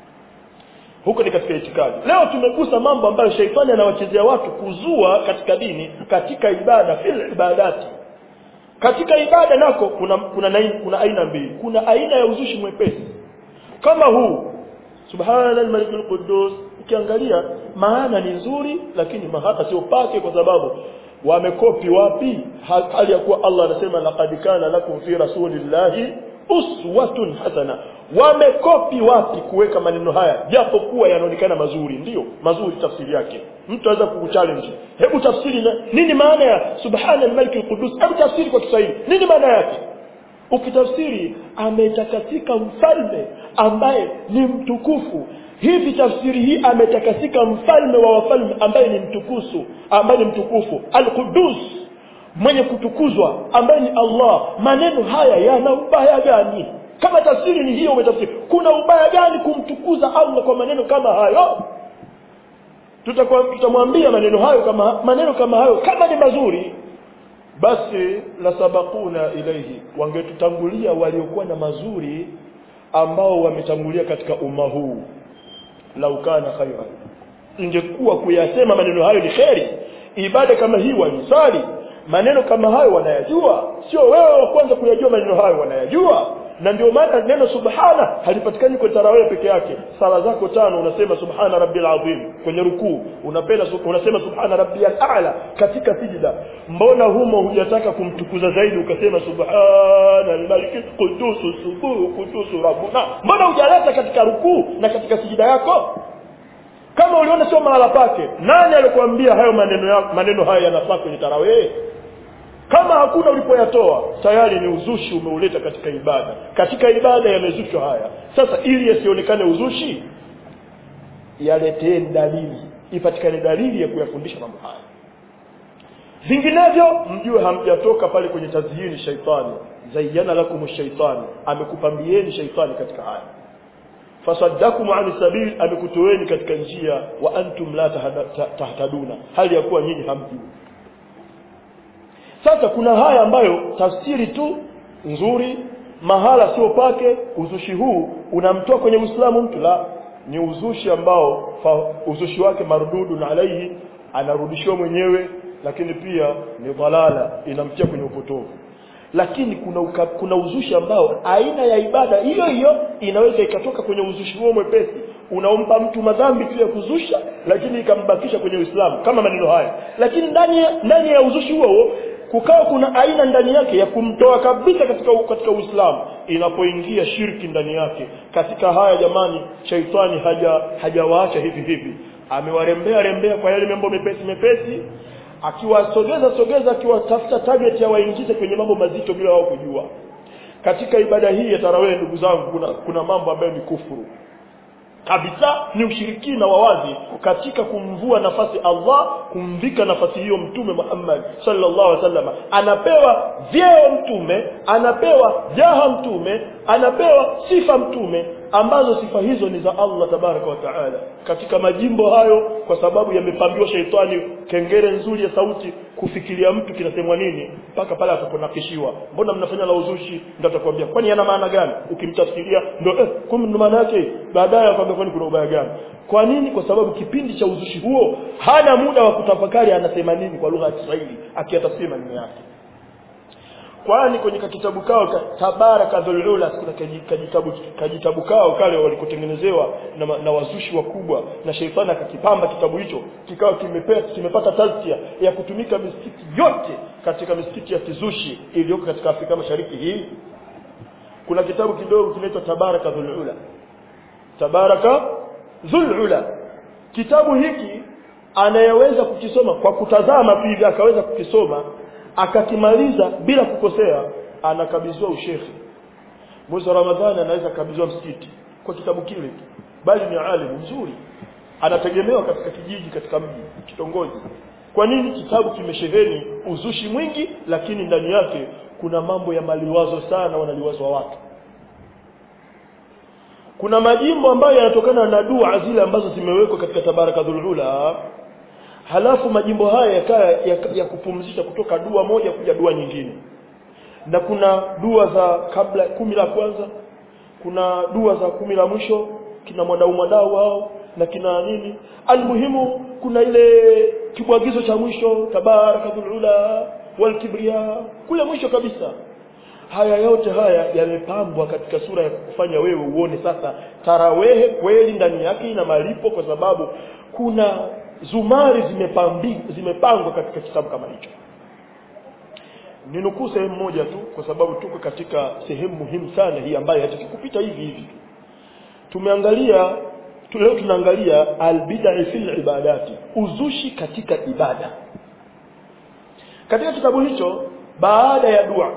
huko ni katika itikadi leo tumegusa mambo ambayo sheitani anawachezea watu kuzua katika dini katika ibada fil ibadati katika ibada nako kuna kuna, nai- kuna aina mbili kuna aina ya uzushi mwepesi kama huu subhana al-malik al-quddus ukiangalia maana ni nzuri lakini mahaka sio pake kwa sababu wamekopi wapi Ha- hali ya kuwa Allah anasema laqad kana lakum fi rasulillahi uswatun hasana wamekopi wapi kuweka maneno haya japo kuwa yanaonekana mazuri ndiyo mazuri tafsiri yake mtu anaweza kukuchallenge hebu tafsiri na, nini maana ya subhana al-malik al-quddus hebu tafsiri kwa Kiswahili nini maana yake ukitafsiri ametakasika mfalme ambaye ni mtukufu hivi tafsiri hii ametakasika mfalme wa wafalme ambaye ni mtukufu ambaye ni mtukufu al-Qudus mwenye kutukuzwa ambaye ni Allah maneno haya yana ubaya gani kama tafsiri ni hiyo umetafsiri kuna ubaya gani kumtukuza Allah kwa maneno kama hayo tutakuwa tutamwambia maneno hayo kama maneno kama hayo kama ni mazuri basi la sabakuna ilaihi wangetutangulia waliokuwa na mazuri ambao wametangulia katika umma huu lau kana khairan ingekuwa kuyasema maneno hayo ni kheri ibada kama hii wanisali maneno kama hayo wanayajua sio wewe wa kwanza kuyajua maneno hayo wanayajua na ndio maana neno subhana halipatikani kwa tarawih peke yake sala zako tano unasema subhana rabbil azim kwenye rukuu unapenda unasema subhana rabbiyal a'la katika sijida mbona humo hujataka kumtukuza zaidi ukasema subhana al-malik qudus subuh qudus rabbuna mbona hujaleta katika rukuu na katika sijida yako kama uliona sio mahala pake nani alikwambia hayo maneno ya, maneno haya yanafaa kwenye tarawih kama hakuna ulipoyatoa tayari ni uzushi umeuleta katika ibada katika ibada yamezushwa haya sasa ili yasionekane uzushi yaletee dalili ipatikane dalili ya kuyafundisha mambo haya vinginevyo mjue hamjatoka pale kwenye tazyini shaitani zayyana lakum shaitani amekupambieni shaitani katika haya fasaddakum an sabil amekutoeni katika njia wa antum la tahtaduna hali ya kuwa nyinyi hamjui sasa kuna haya ambayo tafsiri tu nzuri mahala sio pake uzushi huu unamtoa kwenye Uislamu mtu la ni uzushi ambao fa, uzushi wake marududu na alaihi anarudishiwa mwenyewe lakini pia ni dhalala inamtia kwenye upotovu lakini kuna uka, kuna uzushi ambao aina ya ibada hiyo hiyo inaweza ikatoka kwenye uzushi huo mwepesi unaompa mtu madhambi tu ya kuzusha lakini ikambakisha kwenye Uislamu kama maneno haya lakini ndani ya, ndani ya uzushi huo huo kukawa kuna aina ndani yake ya kumtoa kabisa katika katika Uislamu inapoingia shirki ndani yake katika haya jamani shaitani haja hajawaacha hivi hivi amewarembea rembea kwa yale mambo mepesi mepesi akiwasogeza sogeza akiwatafuta target ya waingize kwenye mambo mazito bila wao kujua katika ibada hii ya tarawih ndugu zangu kuna, kuna mambo ambayo ni kufuru kabisa ni ushirikina wa wazi katika kumvua nafasi Allah kumvika nafasi hiyo mtume Muhammad sallallahu alaihi wasallam anapewa vyeo mtume anapewa jaha mtume anapewa sifa mtume ambazo sifa hizo ni za Allah tabaraka wa taala katika majimbo hayo kwa sababu yamepambiwa sheitani kengere nzuri ya sauti kufikiria mtu kinasemwa nini mpaka pale ataponakishiwa mbona mnafanya la uzushi ndio atakwambia kwani yana maana gani ukimtafsiria ndio eh kumbe maana yake baadaye akwambia kwani kuna ubaya gani kwa nini kwa sababu kipindi cha uzushi huo hana muda wa kutafakari anasema nini kwa lugha ya Kiswahili akiyatafsiri maneno yake kwani kwenye kitabu kao ka, tabaraka dhulula kuna kajitabu kajitabu kao kale walikotengenezewa na, na wazushi wakubwa na sheitani akakipamba kitabu hicho kikawa kimepata kimepata tazkia ya kutumika misikiti yote katika misikiti ya kizushi iliyoko katika Afrika Mashariki hii kuna kitabu kidogo kinaitwa tabaraka dhulula tabaraka dhulula kitabu hiki anayeweza kukisoma kwa kutazama pia akaweza kukisoma akakimaliza bila kukosea anakabidhiwa ushekhi mwezi wa Ramadhani anaweza kabidhiwa msikiti kwa kitabu kile tu bali ni alimu mzuri anategemewa katika kijiji katika mji kitongoji kwa nini kitabu kimesheheni uzushi mwingi lakini ndani yake kuna mambo ya maliwazo sana wanaliwazwa watu kuna majimbo ambayo yanatokana na dua zile ambazo zimewekwa katika tabaraka dhulula halafu majimbo haya yakaa ya, ya kupumzisha kutoka dua moja kuja dua nyingine na kuna dua za kabla kumi la kwanza kuna dua za kumi la mwisho kina mwadau mwadau hao na kina nini almuhimu kuna ile kibwagizo cha mwisho tabarakatul ula wal kibria kule mwisho kabisa haya yote haya yamepambwa katika sura ya kufanya wewe uone sasa tarawehe kweli ndani yake ina malipo kwa sababu kuna zumari zimepambi, zimepangwa katika kitabu kama hicho ninukuu sehemu moja tu kwa sababu tuko katika sehemu muhimu sana hii ambayo hataki kupita hivi hivi tumeangalia tu, leo tunaangalia albidai fil ibadati uzushi katika ibada katika kitabu hicho baada ya dua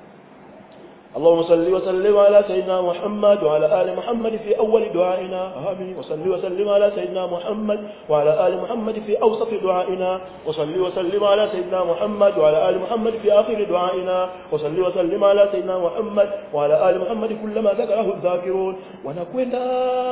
اللهم صل وسلم على سيدنا محمد وعلى آل محمد في أول دعائنا آمين وصل وسلم على سيدنا محمد وعلى آل محمد في أوسط دعائنا وصل وسلم على سيدنا محمد وعلى آل محمد في آخر دعائنا وصل وسلم على سيدنا محمد وعلى آل محمد كلما ذكره الذاكرون ونكونا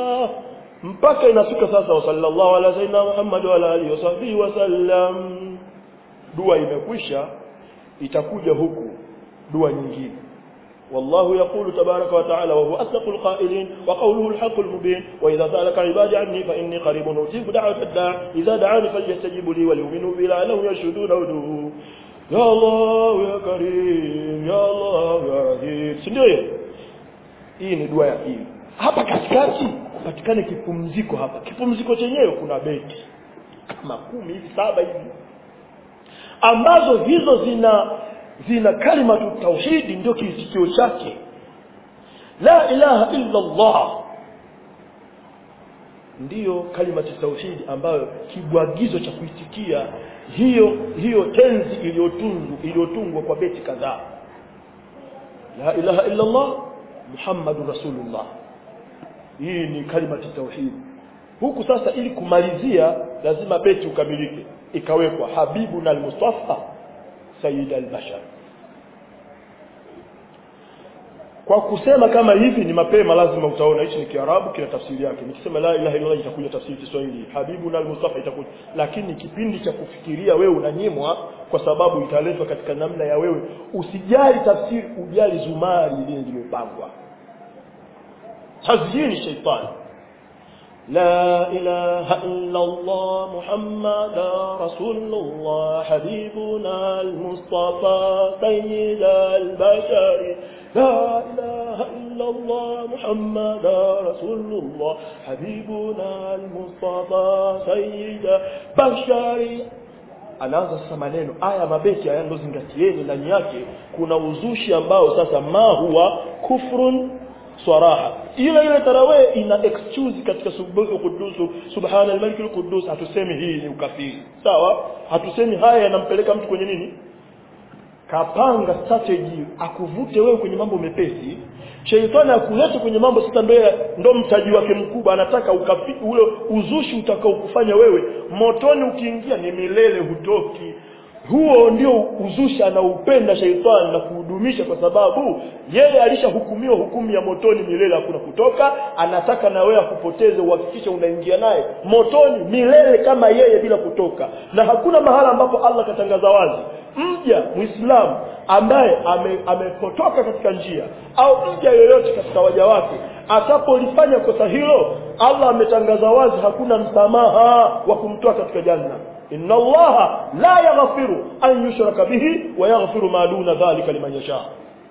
mpaka inafika sasa wa sallallahu ala sayyidina Muhammad wa ala alihi wasahbihi wasallam dua imekwisha itakuja huku dua nyingine والله يقول تبارك وتعالى وهو أصدق القائلين وقوله الحق المبين وإذا سألك عبادي عني فإني قريب أجيب دعوة الداع إذا دعاني فليستجيبوا لي وليؤمنوا بي لعلهم يرشدون ودوه يا الله يا كريم يا الله يا رحيم sindio hii ni dua ya pili hapa katikati patikane kipumziko hapa kipumziko chenyewe kuna beti kama kumi hivi saba hivi ambazo hizo zina zina kalimatu tauhidi ndio kiitikio chake la ilaha illa Allah ndiyo kalimatu tauhidi ambayo kibwagizo cha kuitikia hiyo hiyo tenzi iliyotungwa iliyotungwa kwa beti kadhaa la ilaha illa Allah Muhammadur Rasulullah hii ni kalimatu tauhidi huku sasa ili kumalizia lazima beti ukamilike ikawekwa habibuna al-mustafa sayyid al-bashar kwa kusema kama hivi ni mapema lazima utaona hichi ni kiarabu kina tafsiri yake nikisema la ilaha illallah itakuja tafsiri Kiswahili habibu na mustafa itakuja lakini kipindi cha kufikiria wewe unanyimwa kwa sababu italetwa katika namna ya wewe usijali tafsiri ujali zumari ile zilizopangwa tazyini shaitani لا إله إلا الله محمد رسول الله حبيبنا المصطفى سيد البشر لا إله إلا الله محمد رسول الله حبيبنا المصطفى سيد بشر anaanza sasa maneno aya mabeti haya ndo zingatieni ndani yake kuna uzushi ambao sasa ma huwa kufrun swaraha ile ile tarawih ina excuse katika subuhu kudusu subhana al-malik al-quddus hatusemi hii ni ukafiri sawa hatusemi haya yanampeleka mtu kwenye nini kapanga strategy akuvute wewe kwenye mambo mepesi sheitani akulete kwenye mambo sasa ndo ndo mtaji wake mkubwa anataka ukafi, ule uzushi utakao kufanya wewe motoni ukiingia ni milele hutoki huo ndio uzushi anaupenda sheitani na kuhudumisha kwa sababu yeye alishahukumiwa hukumu ya motoni milele hakuna kutoka anataka na wewe akupoteze uhakikishe unaingia naye motoni milele kama yeye bila kutoka na hakuna mahala ambapo Allah katangaza wazi mja muislamu ambaye amepotoka ame katika njia au mja yoyote katika waja wake atapolifanya kosa hilo Allah ametangaza wazi hakuna msamaha wa kumtoa katika janna inna allaha la yaghfiru an yushraka bihi wa yaghfiru ma duna dhalika liman yasha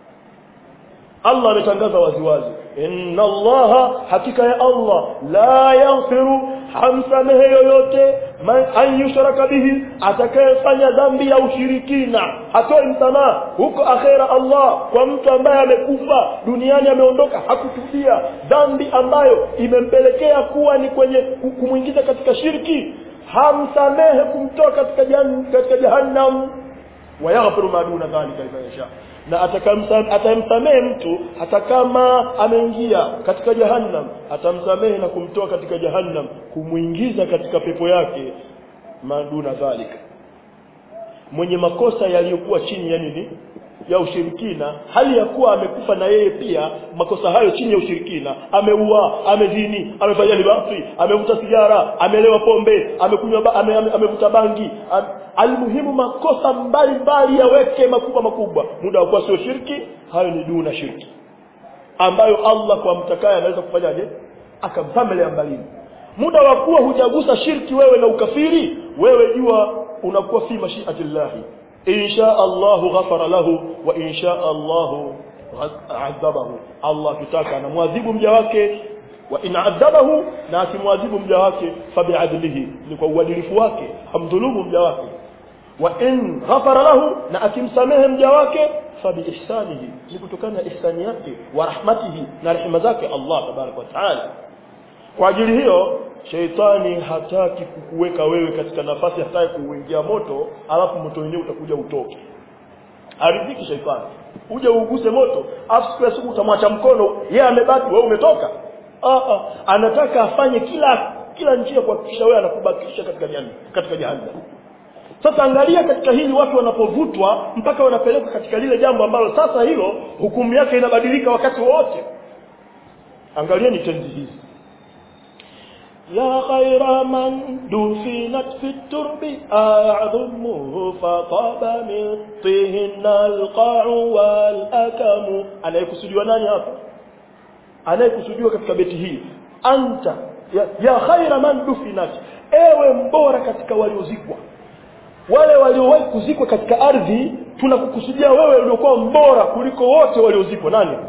Allah ametangaza waziwazi inna allaha hakika ya Allah la yaghfiru hamsamehe yoyote an yushraka bihi atakayefanya dhambi ya ushirikina hatoi msamaha huko akhera Allah kwa mtu ambaye amekufa duniani ameondoka hakutubia dhambi ambayo imempelekea kuwa ni kwenye kumwingiza katika shirki hamsamehe kumtoa katika jan, katika jahannam wayaghfiru ma duna dhalika liman yasha na atamsamehe mtu hata kama ameingia katika jahannam atamsamehe na kumtoa katika jahannam kumuingiza katika pepo yake maduna dhalika mwenye makosa yaliyokuwa chini ya nini ya ushirikina hali ya kuwa amekufa na yeye pia makosa hayo chini ya ushirikina ameua amezini amefanya libasi amevuta sigara amelewa pombe amekunywa ba, ame, ame, amevuta bangi am, almuhimu makosa mbalimbali yaweke makubwa makubwa muda wa kuwa sio shirki hayo ni duna shirki ambayo Allah kwa mtakaye anaweza kufanyaje akamsamelea mbalini muda wa kuwa hujagusa shirki wewe na ukafiri wewe jua unakuwa fi mashiatillahi insha Allah ghafara lahu wa insha Allah adhabahu Allah kitaka anamwadhibu mja wake wa in adhabahu na akimwadhibu mja wake fabiadlihi ni kwa uadilifu wake hamdhulumu mja wake wa in ghafara lahu na akimsamehe mja wake fabiihsanihi ni kutokana na ihsani yake wa rahmatihi na rehema zake Allah tabaraka wa taala kwa ajili hiyo sheitani hataki kukuweka wewe katika nafasi hataki kuingia moto alafu moto wenyewe utakuja utoke aridhiki sheitani uje uguse moto afu siku ya siku utamwacha mkono yeye amebaki wewe umetoka ah ah anataka afanye kila kila njia kuhakikisha wewe anakubakisha katika jahannam katika jahannam sasa angalia katika hili watu wanapovutwa mpaka wanapelekwa katika lile jambo ambalo sasa hilo hukumu yake inabadilika wakati wote angalieni tenzi hizi يا خير من دفنت في الترب أعظمه فطاب من طهن القاع والأكم anayekusudiwa nani hapa anayekusudiwa katika beti hii anta ya, ya khaira man dufinat ewe mbora katika waliozikwa wale waliowahi kuzikwa katika ardhi tunakukusudia wewe uliokuwa mbora kuliko wote waliozikwa nani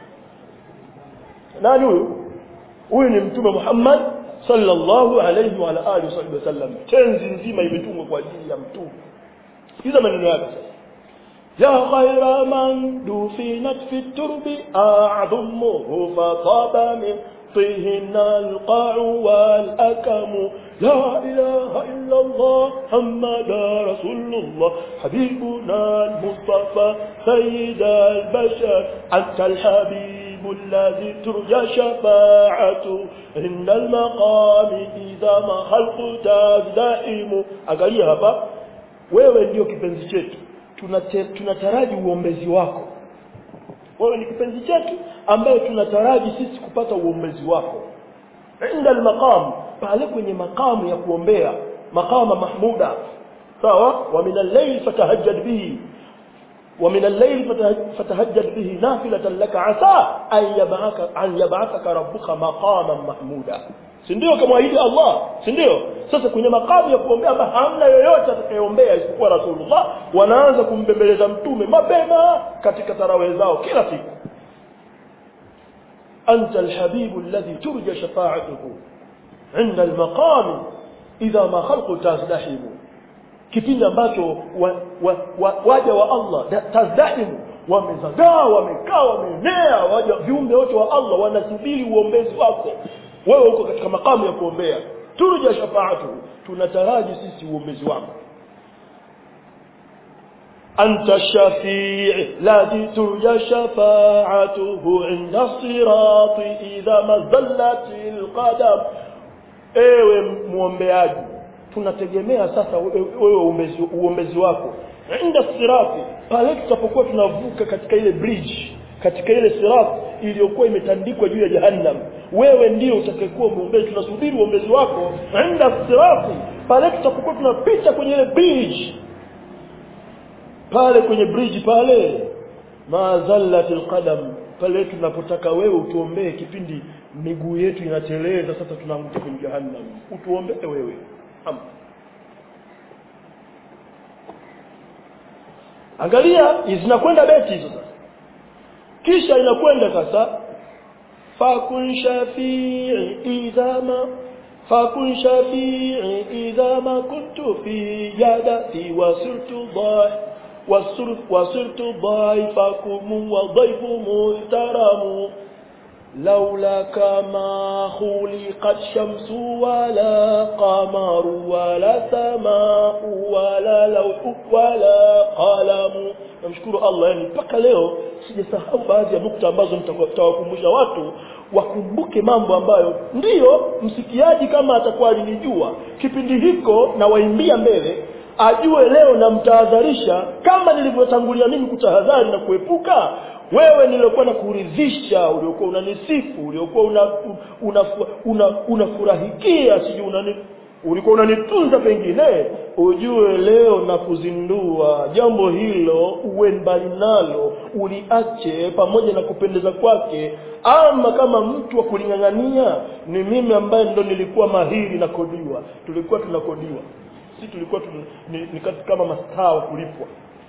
nani huyu huyu ni mtume Muhammad sallallahu alayhi wa ala alihi wasallam tenzi nzima imetungwa kwa ajili ya mtume sikiza maneno yake ya khayra man dufinat fi turbi a'dhumuhu fataba min طهن القاع والأكم لا إله إلا الله محمد رسول الله حبيبنا المصطفى سيد البشر أنت الحبيب الذي ترجى شفاعته عند المقام إذا ما خلق تزدحم angalia hapa wewe ndio kipenzi chetu tunataraji uombezi wako wewe ni kipenzi chetu ambaye tunataraji sisi kupata uombezi wako inda almaqam pale kwenye makamu ya kuombea maqama mahmuda sawa wa min al-layl fatahajjad bihi ومن الليل فتهجد به نافلة لك عسى أن يبعثك, أن يبعثك ربك مقاما محمودا sindio kamwahidi Allah sindio sasa kwenye makamu ya kuombea ambayo hamna yoyote atakayeombea isipokuwa Rasulullah wanaanza kumbembeleza mtume mapema katika tarawe zao kila siku anta alhabibu alladhi turja shafa'atuhu inda almaqam idha ma khalqu tazdahimu kipindi ambacho wa, wa, wa, waja wa Allah tazdahimu wamezagaa wamekaa wameenea waja viumbe wote wa Allah wanasubiri uombezi wako wewe uko katika makamu ya kuombea turja shafaatu tunataraji sisi uombezi wako anta shafii ladhi turja shafaatuhu inda sirati idha mazallati alqadam ewe muombeaji tunategemea sasa wewe uombezi, uombezi wako inda sirati pale tutapokuwa tunavuka katika ile bridge katika ile sirat iliyokuwa imetandikwa juu ya jahannam wewe ndio utakayekuwa muombezi tunasubiri uombezi wako inda sirati pale tutapokuwa tunapita kwenye ile bridge pale kwenye bridge pale ma zallatil qadam pale tunapotaka wewe utuombee kipindi miguu yetu inateleza sasa tunaanguka kwenye jahannam utuombee wewe Am. angalia zinakwenda beti hizo sasa kisha inakwenda sasa fakun shafi'i idha ma fakun shafi'i idha ma kuntu fi yadati wasirtu dhahi وصرت ضيفكم وضيف محترم لولاك ما خلقت شمس ولا قمر ولا سماء ولا لوح ولا قلم namshukuru Allah yani mpaka leo sijasahau baadhi ya nukta ambazo nitawakumbusha watu wakumbuke mambo ambayo ndiyo msikiaji kama atakuwa alinijua kipindi hiko na waimbia mbele ajue leo namtahadharisha kama nilivyotangulia mimi kutahadhari na kuepuka wewe niliokuwa na kuridhisha uliokuwa unanisifu uliokuwa unafurahikia una, una, una, una sijui unani ulikuwa unanitunza pengine ujue leo na kuzindua jambo hilo uwe mbali nalo uliache pamoja na kupendeza kwake ama kama mtu wa kuling'ang'ania ni mimi ambaye ndo nilikuwa mahiri na kodiwa tulikuwa tunakodiwa si tulikuwa tun, ni, ni kama mastaa wa kulipwa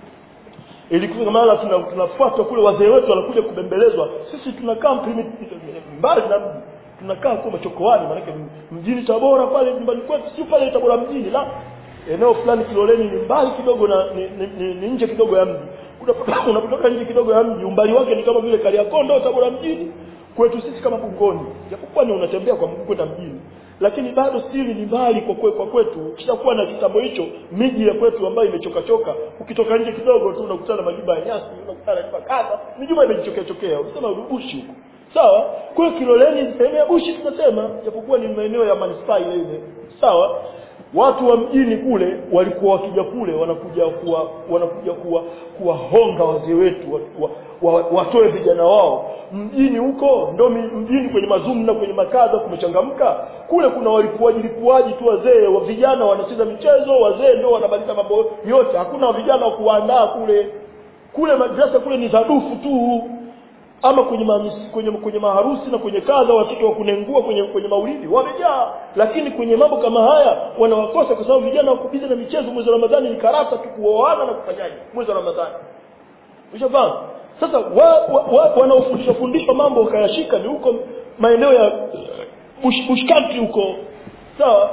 ilikuwa maana tunafuatwa kule wazee wetu wanakuja kubembelezwa sisi tunakaa mbali na mji tunakaa kwa machokoani maana mjini Tabora pale nyumbani kwetu si pale Tabora mjini la eneo fulani Kiloleni ni mbali kidogo na ni, ni, ni, ni nje kidogo ya mji unapotoka nje kidogo ya mji umbali wake ni kama vile Kariakoo Tabora mjini kwetu sisi kama Bungoni japokuwa ni unatembea kwa mguu kwenda mjini lakini bado stili ni mbali kwa kwe, kwa kwetu kishakuwa na kitambo hicho miji ya kwetu ambayo imechoka choka ukitoka nje kidogo tu unakutana majumba ya nyasi unakutana na kadha mijumba imejichokea chokea unasema urubushi huko sawa kwa Kiloleni sehemu ya bushi tunasema japokuwa ni maeneo ya manispaa ile ile sawa watu wa mjini kule walikuwa wakija kule wanakuja kuwa wanakuja kuwa kuwahonga wazee wetu wa, wa, wa, watoe vijana wao mjini huko ndo mjini kwenye mazumu na kwenye makaza kumechangamka kule kuna walipuaji lipuaji tu wazee wa vijana wanacheza michezo wazee ndo wanabadilisha mambo yote hakuna vijana wa kuandaa kule kule madrasa kule ni zadufu tu ama kwenye mamisi, kwenye kwenye maharusi na kwenye kadha watoto wa kunengua kwenye kwenye maulidi wamejaa lakini kwenye mambo kama haya wanawakosa kwa sababu vijana wako bize na michezo mwezi wa Ramadhani ni karata tu kuoana na kufanyaje mwezi wa Ramadhani ushafahamu sasa wa, wa, wa, wanaofundishwa fundishwa mambo wakayashika ni huko maeneo ya bush, bush country huko sawa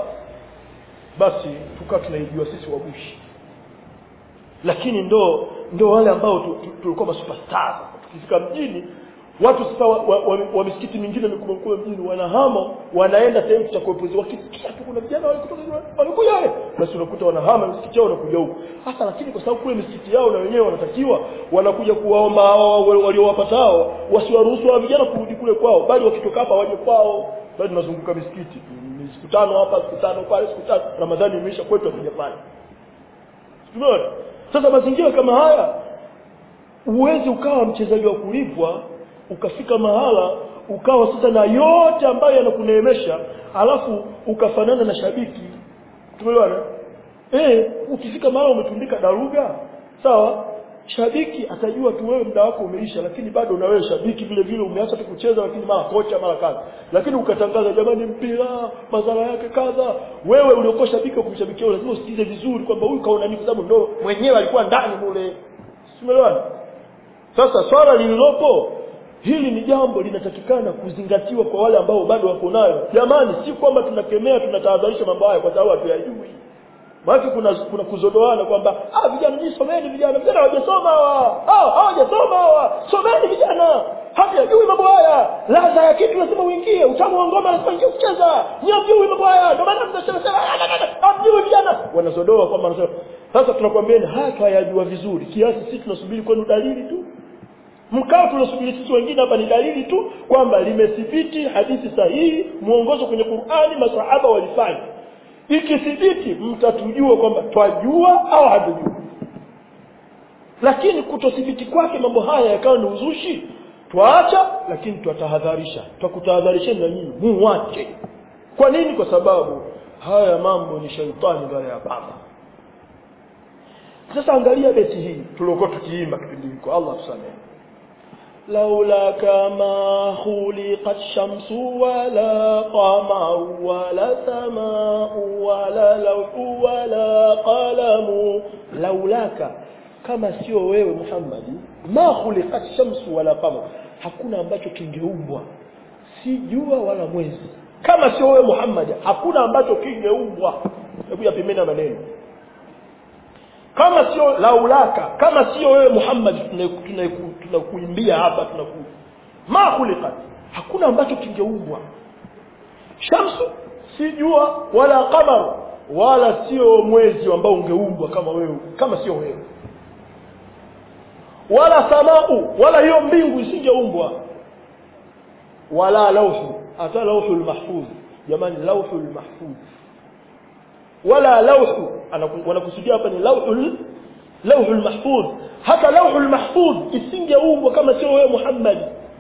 basi tukawa tunaijua sisi wabushi lakini ndo ndo wale ambao tulikuwa masuperstar tukifika mjini watu sasa wa, wa, wa, wa misikiti mingine mikubwa mikubwa mjini wanahama wanaenda sehemu za kuepuzi wakisikia tu kuna vijana wale kutoka wanakuja wale basi unakuta wanahama misikiti yao wanakuja huko hasa lakini kwa sababu kule misikiti yao na wenyewe wanatakiwa wanakuja kuwaomba hao waliowapata hao wasiwaruhusu wa vijana kurudi kule kwao bali wakitoka hapa waje kwao bali tunazunguka misikiti siku tano hapa siku tano pale siku tano ramadhani imeisha kwetu hatuja pale tumeona sasa mazingira kama haya uwezi ukawa mchezaji wa kulipwa ukafika mahala ukawa sasa na yote ambayo yanakuneemesha alafu ukafanana na shabiki tumeelewana eh ukifika mahala umetundika daruga sawa shabiki atajua tu wewe muda wako umeisha lakini bado na wewe shabiki vile vile umeacha tu kucheza lakini mara kocha mara kazi lakini ukatangaza jamani mpira madhara yake kadha wewe uliokuwa shabiki wa kumshabikia lazima usikize vizuri kwamba huyu kaona nini kwa sababu ndo mwenyewe alikuwa ndani mule umeelewana sasa swala lililopo hili ni jambo linatakikana kuzingatiwa kwa wale ambao bado wako nayo jamani si kwamba tunakemea tunatahadharisha mambo haya kwa sababu hatuyajui maana kuna kuna kuzodoana kwamba ah vijana ni someni vijana vijana hawajasoma hawa ah hawajasoma hawa someni vijana hamjui mambo haya ladha ya kitu lazima uingie utamu wa ngoma lazima uingie kucheza nyamjui mambo haya ndio maana tunasema hamjui vijana wanazodoa kwamba wanasema sasa tunakwambieni haya tuyajua vizuri kiasi sisi tunasubiri kwenu dalili tu mkao tunasubiri sisi wengine hapa ni dalili tu kwamba limethibiti hadithi sahihi muongozo kwenye Qur'ani masahaba walifanya ikithibiti mtatujua kwamba twajua au hatujui lakini kutothibiti kwake mambo haya yakawa ni uzushi twaacha lakini twatahadharisha twakutahadharisheni na nyinyi muwache kwa nini kwa sababu haya mambo ni shaitani mbele ya baba sasa angalia beti hii tuliokuwa tukiimba kipindi hiko Allah tusamehe لولاك ما خلقت شمس ولا قمر ولا سماء ولا لوح ولا قلم لولاك kama sio wewe Muhammad ma khuliqat shamsu wala qamar hakuna ambacho kingeumbwa si jua wala mwezi kama sio wewe Muhammad hakuna ambacho kingeumbwa hebu yapimena maneno kama sio laulaka kama sio wewe Muhammad tunakuimbia hapa tunaku ma khuliqat hakuna ambacho kingeumbwa shamsu si jua wala qamar wala sio mwezi ambao ungeumbwa kama wewe kama sio wewe wala samau wala hiyo mbingu isingeumbwa wala lauhu hata lauhul mahfuz jamani lauhul mahfuz wala lauhu Anaku- wanakusudia hapa ni lauhul lauhul mahfudh hata lauhul mahfudh isingeumbwa kama sio wewe Muhammad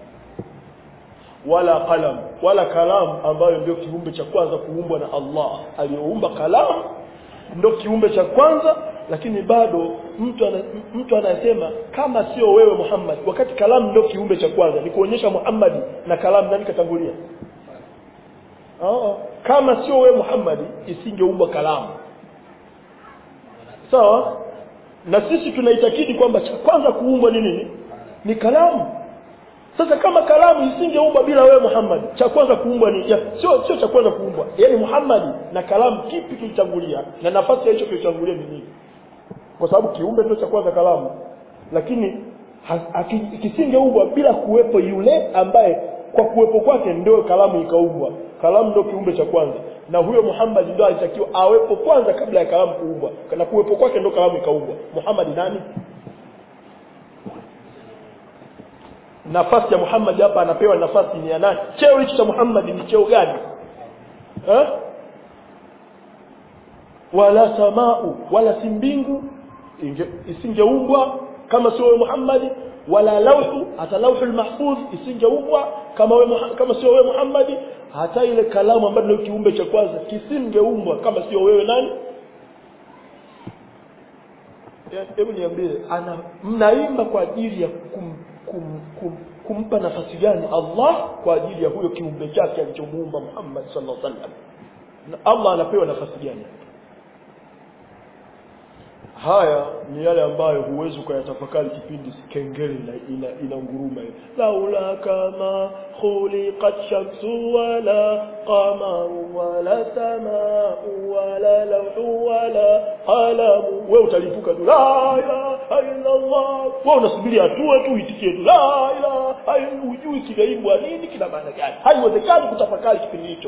wala qalam wala kalam ambayo ndio kiumbe cha kwanza kuumbwa na Allah aliyoumba kalam ndio kiumbe cha kwanza lakini bado mtu ana, mtu anasema kama sio wewe Muhammad wakati kalam ndio kiumbe cha kwanza ni kuonyesha Muhammad na kalam nani katangulia oh, kama sio wewe Muhammad isingeumbwa kalamu sawa na sisi tunaitakidi kwamba cha kwanza kuumbwa ni nini ni kalamu sasa kama kalamu isingeumbwa bila wewe Muhammad cha kwanza kuumbwa ni ya, sio sio cha kwanza kuumbwa yani Muhammad na kalamu kipi kilitangulia na nafasi ya hicho kilitangulia ni nini kwa sababu kiumbe ndio cha kwanza kalamu lakini ha- aki- kisingeumbwa bila kuwepo yule ambaye kwa kuwepo kwake ndio kalamu ikaumbwa kalamu ndio kiumbe cha kwanza na huyo Muhammad ndio alitakiwa awepo kwanza kabla ya kalamu kuumbwa na kuwepo kwake ndio kalamu ikaumbwa Muhammad nani nafasi ya Muhammad hapa anapewa nafasi ni ya nani cheo hicho cha Muhammad ni cheo gani eh? wala samau wala si mbingu inge- isingeumbwa kama sio wewe Muhammad wala lauhu hata lauhul mahfudh isingeumbwa kama wewe Muha- kama sio wewe Muhammad hata ile kalamu ambayo ndio kiumbe cha kwanza kisingeumbwa kama sio wewe nani Ya- hebu niambie ana mnaimba kwa ajili ya kum, kum, kum, kumpa nafasi gani Allah kwa ajili ya huyo kiumbe chake alichomuumba Muhammad sallallahu alaihi wasallam na Allah anapewa nafasi gani haya ni yale ambayo huwezi ukayatafakari kipindi kengele ina, ina, ina nguruma laula kama khuliqat shamsu wala qamaru wala samau wala lawhu wala qalamu wewe utalipuka tu la ilaha illa Allah wewe unasubiri hatua tu itikie tu la ilaha illa hujui kinaimbwa nini kina maana gani haiwezekani kutafakari kipindi hicho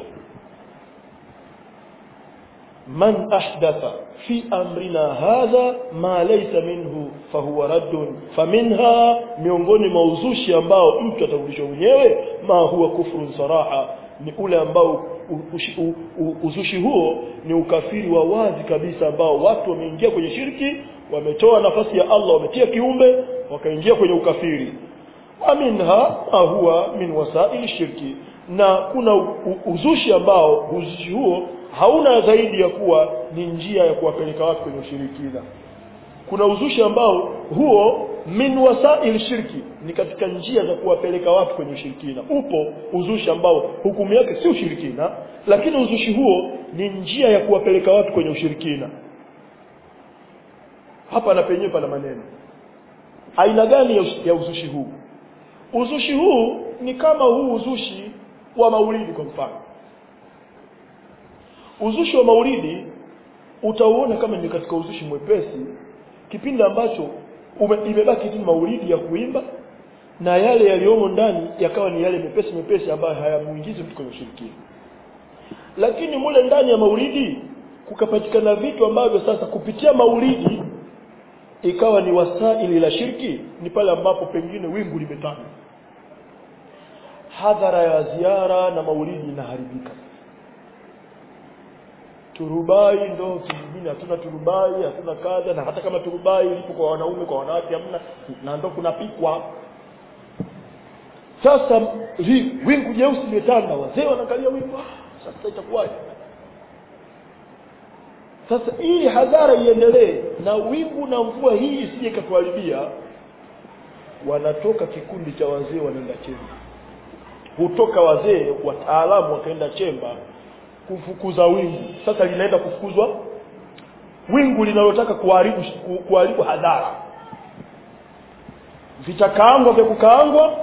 من أحدث في أمرنا هذا ما ليس منه فهو رد فمنها miongoni mwa uzushi ambao mtu atarudishwa mwenyewe ma huwa kufrun saraha ni ule ambao u- ushi- u- u- uzushi huo ni ukafiri wa wazi kabisa ambao watu wameingia kwenye shirki wametoa nafasi ya Allah wametia kiumbe wakaingia kwenye ukafiri wa minha ma huwa min wasaili shirki na kuna u- u- uzushi ambao uzushi huo hauna zaidi ya kuwa ni njia ya kuwapeleka watu kwenye ushirikina kuna uzushi ambao huo min wasail shirki ni katika njia za kuwapeleka watu kwenye ushirikina upo uzushi ambao hukumu yake si ushirikina lakini uzushi huo ni njia ya kuwapeleka watu kwenye ushirikina hapa na penyewe pana maneno aina gani ya us- ya uzushi huu uzushi huu ni kama huu uzushi wa maulidi kwa mfano uzushi wa maulidi utauona kama ni katika uzushi mwepesi kipindi ambacho ume, imebaki tu maulidi ya kuimba na yale yaliyomo ndani yakawa ni yale mepesi mepesi ambayo hayamuingizi mtu kwenye ushirikina lakini mule ndani ya maulidi kukapatikana vitu ambavyo sasa kupitia maulidi ikawa ni wasaili la shirki ni pale ambapo pengine wingu limetanda hadhara ya ziara na maulidi inaharibika turubai ndo vingine hatuna turubai hatuna kadha na hata kama turubai lipo kwa wanaume kwa wanawake hamna na ndo kunapikwa sasa hi, wingu jeusi limetanda wazee wanakalia wingu ah, sasa itakuwaje sasa ili hadhara iendelee na wingu na mvua hii isije ikatuharibia wanatoka kikundi cha wazee wanaenda chemba hutoka wazee wataalamu wakaenda chemba kufukuza wingu sasa linaenda kufukuzwa wingu linalotaka kuharibu ku- kuharibu hadhara vitakaangwa vya kukaangwa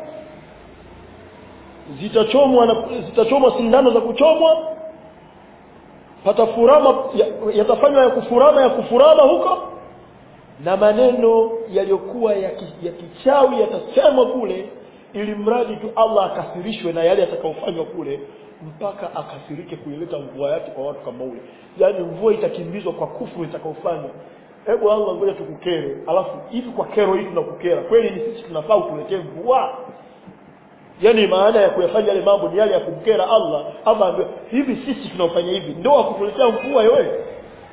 zitachomwa na zitachomwa sindano za kuchomwa patafurama ya- yatafanywa ya kufurama ya kufurama huko na maneno yaliyokuwa ya, ki, ya kichawi yatasemwa kule ili mradi tu Allah akasirishwe na yale yatakayofanywa kule mpaka akasirike kuileta mvua yake kwa watu kama ule yaani mvua itakimbizwa kwa kufuru itakayofanywa hebu Allah ngoja tukukere alafu hivi kwa kero hii tunakukera kweli ni sisi tunafaa utuletee mvua yani maana ya kuyafanya yale mambo ni yale ya kumkera Allah ama ambaye hivi sisi tunaofanya hivi ndio akutuletea mvua wewe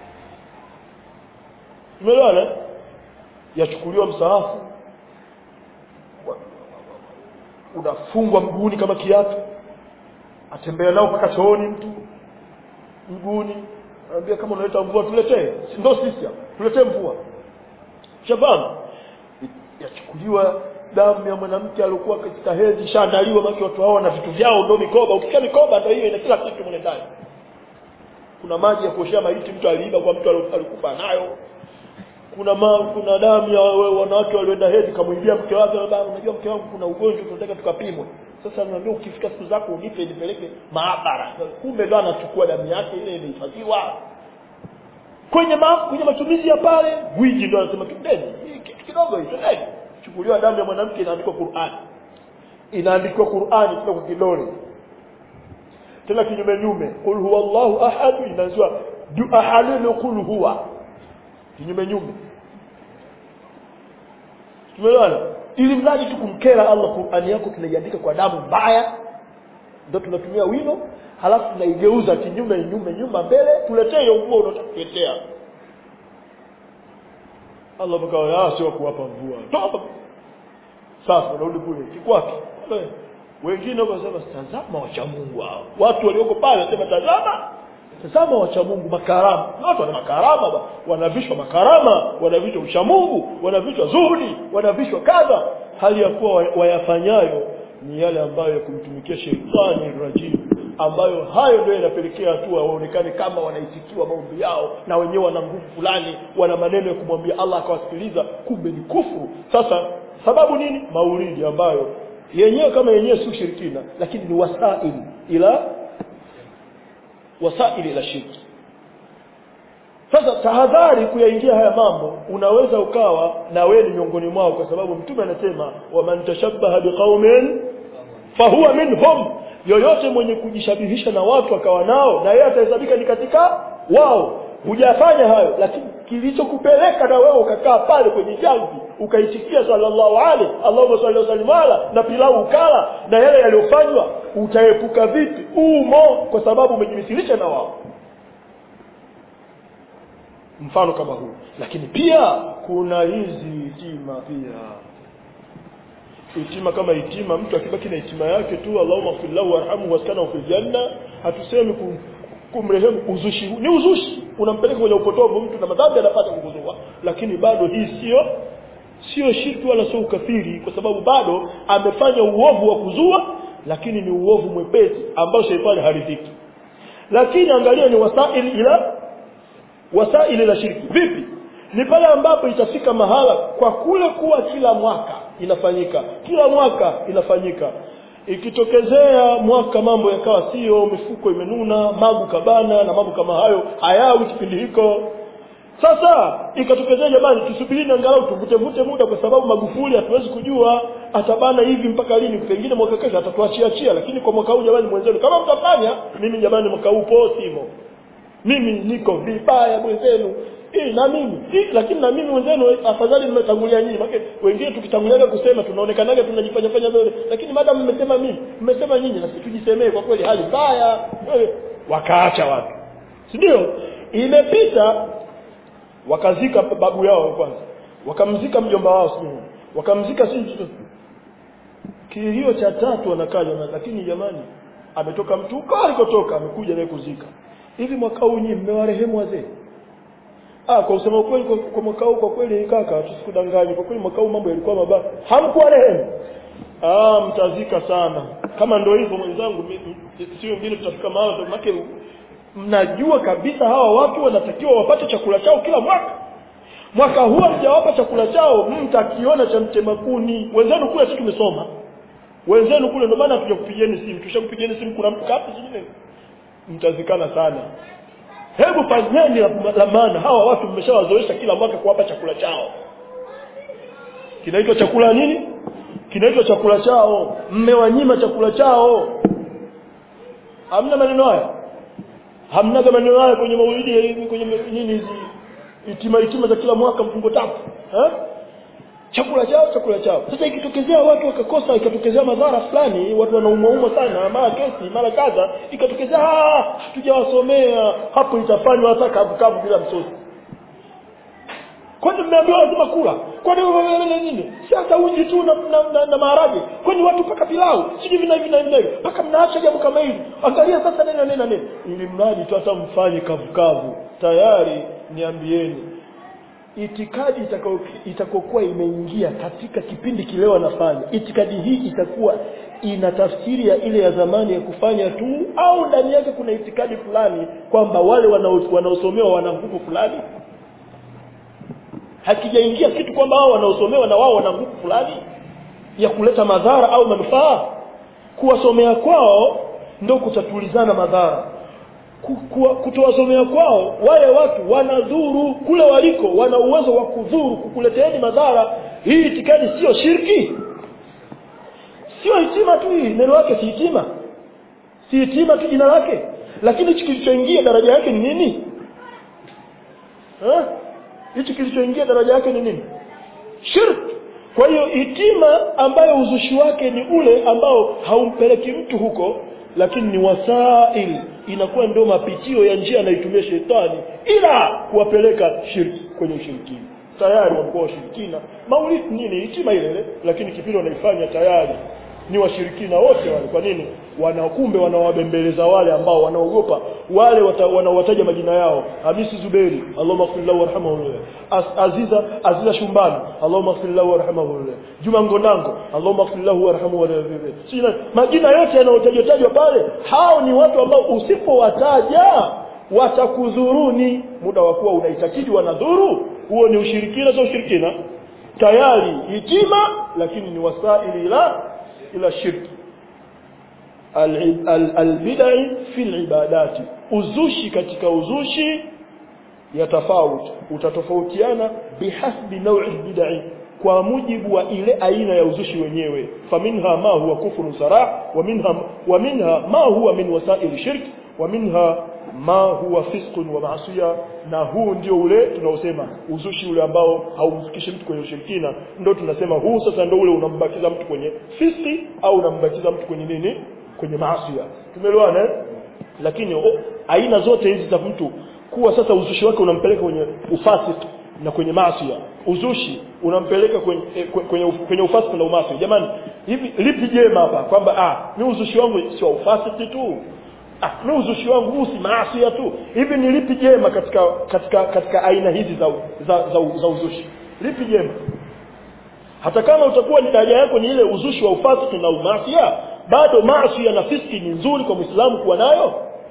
umeelewana yachukuliwa msahafu wa- unafungwa mguuni kama kiatu atembea nao mpaka chooni mtu mguuni anambia kama unaleta mvua tuletee Si ndo sisi hapa tuletee mvua shafahamu yachukuliwa damu ya mwanamke aliokuwa katika hedhi shaandaliwa maki watu hao na vitu vyao ndo mikoba ukisikia mikoba ndo hiyo ina kila kitu mle ndani kuna maji ya kuoshea maiti mtu aliiba kwa mtu alo- alikufa nayo kuna ma, kuna damu ya wa- wanawake walioenda hedhi kamwibia mke wake baba unajua mke wangu kuna ugonjwa tunataka tukapimwe sasa naambia ukifika siku zako unipe nipeleke maabara kumbe ndo anachukua damu yake ile imehifadhiwa kwenye ma, kwenye matumizi ya pale gwiji ndo anasema twendeni hii kitu kidogo hii twendeni chukuliwa damu ya mwanamke inaandikwa Qur'an inaandikwa Qur'an tena kwa kidole tena kinyume nyume qul huwallahu ahad inaanzwa du ahadun qul huwa kinyume nyume tumeelewana ili mradi tu kumkera Allah Qur'ani yako tunaiandika kwa damu mbaya ndio tunatumia wino halafu tunaigeuza kinyume nyume nyuma mbele tuletee hiyo nguo unataka kuletea Allah bakawa ah sio kuwapa mvua toba sasa unarudi kule kikwapi Kule. wengine wakasema tazama wacha Mungu hao watu walioko pale wasema tazama tazama wacha Mungu makarama Na watu wana makarama ba. wanavishwa makarama wanavishwa ucha Mungu wanavishwa zuhudi wanavishwa kadha hali ya kuwa wa- wayafanyayo ni yale ambayo ya kumtumikia sheitani rajim ambayo hayo ndio yanapelekea hatua waonekane kama wanaitikiwa maombi yao na wenyewe wana nguvu fulani wana maneno ya kumwambia Allah akawasikiliza kumbe ni kufuru sasa sababu nini maulidi ambayo yenyewe kama yenyewe si ushirikina lakini ni wasaili ila wasaili ila shirki sasa tahadhari kuyaingia haya mambo unaweza ukawa na wewe ni miongoni mwao kwa sababu mtume anasema waman tashabbaha biqaumin fahuwa minhum yoyote mwenye kujishabihisha na watu akawa nao na yeye atahesabika ni katika wao hujafanya hayo lakini kilichokupeleka na wewe ukakaa pale kwenye jamvi ukaitikia sallallahu alaihi Allahumma salli wa sallim ala na pilau ukala na yale yaliyofanywa utaepuka vipi umo kwa sababu umejimisilisha na wao mfano kama huu lakini pia kuna hizi hitima pia hitima kama hitima mtu akibaki na hitima yake tu Allahumma ighfir lahu warhamhu waskanahu fil janna hatusemi kum, kumrehemu uzushi ni uzushi unampeleka kwenye upotovu mtu na madhambi anapata kukuzua lakini bado hii sio sio shirki wala sio ukafiri kwa sababu bado amefanya uovu wa kuzua lakini ni uovu mwepesi ambao sheitani haridhiki lakini angalia ni wasaili ila wasaili la shirki vipi ni pale ambapo itafika mahala kwa kule kuwa kila mwaka inafanyika kila mwaka inafanyika ikitokezea mwaka mambo yakawa sio mifuko imenuna magu kabana na mambo kama hayo hayawi kipindi hiko sasa ikatokezea jamani tusubirini angalau tuvute muda kwa sababu magufuli hatuwezi kujua atabana hivi mpaka lini pengine mwaka kesho atatuachia achia lakini kwa mwaka huu jamani mwenzenu kama mtafanya mimi jamani mwaka huu po simo mimi niko vibaya mwenzenu Eh, na mimi eh, lakini na mimi wenzenu afadhali mmetangulia nyinyi maana wengine tukitangulia kusema tunaonekanaga tunajifanya fanya vile lakini madam mmesema mimi mmesema nyinyi na sisi tujisemee kwa kweli hali mbaya Eh, wakaacha watu si ndio imepita wakazika babu yao kwanza wakamzika mjomba wao sio wakamzika si kilio cha tatu wanakaja lakini jamani ametoka mtu huko alikotoka amekuja naye kuzika hivi mwaka huu nyinyi mmewarehemu wazee Ah, kwa kusema kweli kwa, kwa mwaka huu kwa kweli kaka tusikudanganye kwa kweli mwaka huu mambo yalikuwa mabaya. Hamkuwa rehemu. Ah, mtazika sana. Kama ndio hivyo mwenzangu sio wengine tutafika mahali make mnajua kabisa hawa watu wanatakiwa wapate chakula chao kila mwaka. Mwaka huu mjawapa chakula chao mtakiona cha mtemakuni. Wenzenu kule sisi tumesoma. Wenzenu kule ndio maana hatujakupigieni simu. Tushakupigieni simu kuna mtu kapi sijui. Mtazikana sana hebu fanyeni la maana hawa watu mmeshawazoesha kila mwaka kuwapa chakula chao kinaitwa chakula nini kinaitwa chakula chao mmewanyima chakula chao hamna maneno haya hamnaga maneno haya kwenye maulidi kwenye nini hizi itima itima za kila mwaka mfungo tatu eh chakula chao chakula chao sasa ikitokezea watu wakakosa ikatokezea madhara fulani watu wanaumwaumwa sana mara kesi mara kadha ikatokezea hatujawasomea hapo itafanywa hata kavu kavu bila msosi kwani mmeambiwa lazima kula kwani nini si hata uji tu na, na, na, na maharage kwani watu mpaka pilau sijui vina hivi na hivi na hivi mpaka mnaacha jambo kama hili angalia sasa nini na nini na nini ili mradi tu hata mfanye kavukavu tayari niambieni itikadi itakao- itakokuwa imeingia katika kipindi kile wanafanya itikadi hii itakuwa ina tafsiri ya ile ya zamani ya kufanya tu au ndani yake kuna itikadi fulani kwamba wale wanao- wanaosomewa wana nguvu fulani hakijaingia kitu kwamba hao wanaosomewa na wao wana nguvu fulani ya kuleta madhara au manufaa kuwasomea kwao ndo kutatulizana madhara Ku- kuwa- kutowasomea kwao wale watu wanadhuru kule waliko wana uwezo wa kudhuru kukuleteeni madhara hii itikadi sio shirki sio hitima tu hii neno lake si hitima si hitima tu jina lake lakini hichi kilichoingia daraja yake ni nini Eh? hichi kilichoingia daraja yake ni nini shirk kwa hiyo hitima ambayo uzushi wake ni ule ambao haumpeleki mtu huko lakini ni wasail inakuwa ndio mapitio ya njia anaitumia shetani ila kuwapeleka shirki kwenye ushirikina tayari wamekuwa washirikina maulidi nini hitima ile ile lakini kipindi wanaifanya tayari ni washirikina wote wale kwa nini wanakumbe wanawabembeleza wale ambao wanaogopa wale wata, wanaowataja majina yao Hamisi Zuberi Allahumma ighfir lahu warhamhu As, Aziza Aziza Shumbani Allahumma ighfir lahu warhamhu Juma Ngonango Allahumma ighfir lahu warhamhu sina majina yote yanayotajwa tajwa pale hao ni watu ambao usipowataja watakudhuruni muda wa kuwa unaitakidi wanadhuru huo ni ushirikina sio ushirikina tayari hitima lakini ni wasaili ila ila shirki albidai fi libadati uzushi katika uzushi ya tofauti utatofautiana bihasbi naui bidai kwa mujibu wa ile aina ya uzushi wenyewe faminha ma huwa kufru sarah wa minha wa minha ma huwa min wasail shirk wa minha ma huwa fisqun wa maasiya na huu ndio ule tunaosema uzushi ule ambao haumfikishi mtu kwenye ushirikina ndio tunasema huu sasa ndio ule unambakiza mtu kwenye fiski au unambakiza mtu kwenye nini kwenye maasiya tumeelewana eh? lakini o, aina zote hizi za mtu kuwa sasa uzushi wake unampeleka kwenye ufasiki na kwenye maasiya uzushi unampeleka kwenye eh, kwenye, kwenye ufasiki na umaasi jamani hivi lipi jema hapa kwamba ah ni uzushi wangu sio ufasiki tu ah ni uzushi wangu huu si maasi tu hivi ni lipi jema katika katika katika aina hizi za za, za, za uzushi lipi jema hata kama utakuwa ni daraja yako ni ile uzushi wa ufasiki na umasia bado maasi na fiski ni nzuri kwa Muislamu kuwa nayo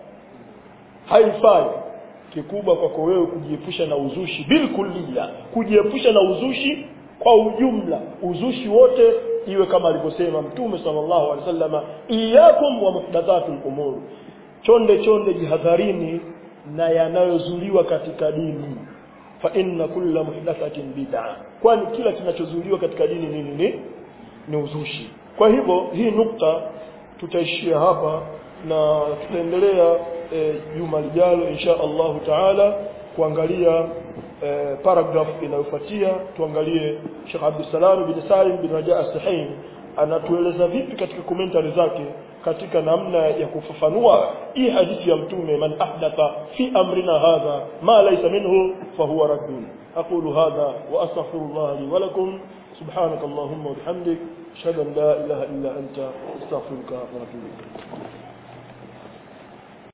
haifai kikubwa kwako wewe kujiepusha na uzushi bil kulliya kujiepusha na uzushi kwa ujumla uzushi wote iwe kama alivyosema mtume sallallahu alaihi wasallam iyakum wa muhdathatul umur chonde chonde jihadharini na yanayozuliwa katika dini fa inna kulla muhdathatin bid'a kwani kila kinachozuliwa katika dini nini ni ni uzushi kwa hivyo hii nukta tutaishia hapa na tutaendelea juma e, lijalo insha Allahu taala kuangalia e, paragraph inayofuatia tuangalie Sheikh Abdussalam bin Salim bin Raja As-Sahin anatueleza vipi katika commentary zake katika namna ya kufafanua hii hadithi ya mtume man ahdatha fi amrina hadha ma laysa minhu fahuwa raddun aqulu hadha wa astaghfirullah li wa lakum سبحانك اللهم وبحمدك اشهد ان لا اله الا انت استغفرك واتوب اليك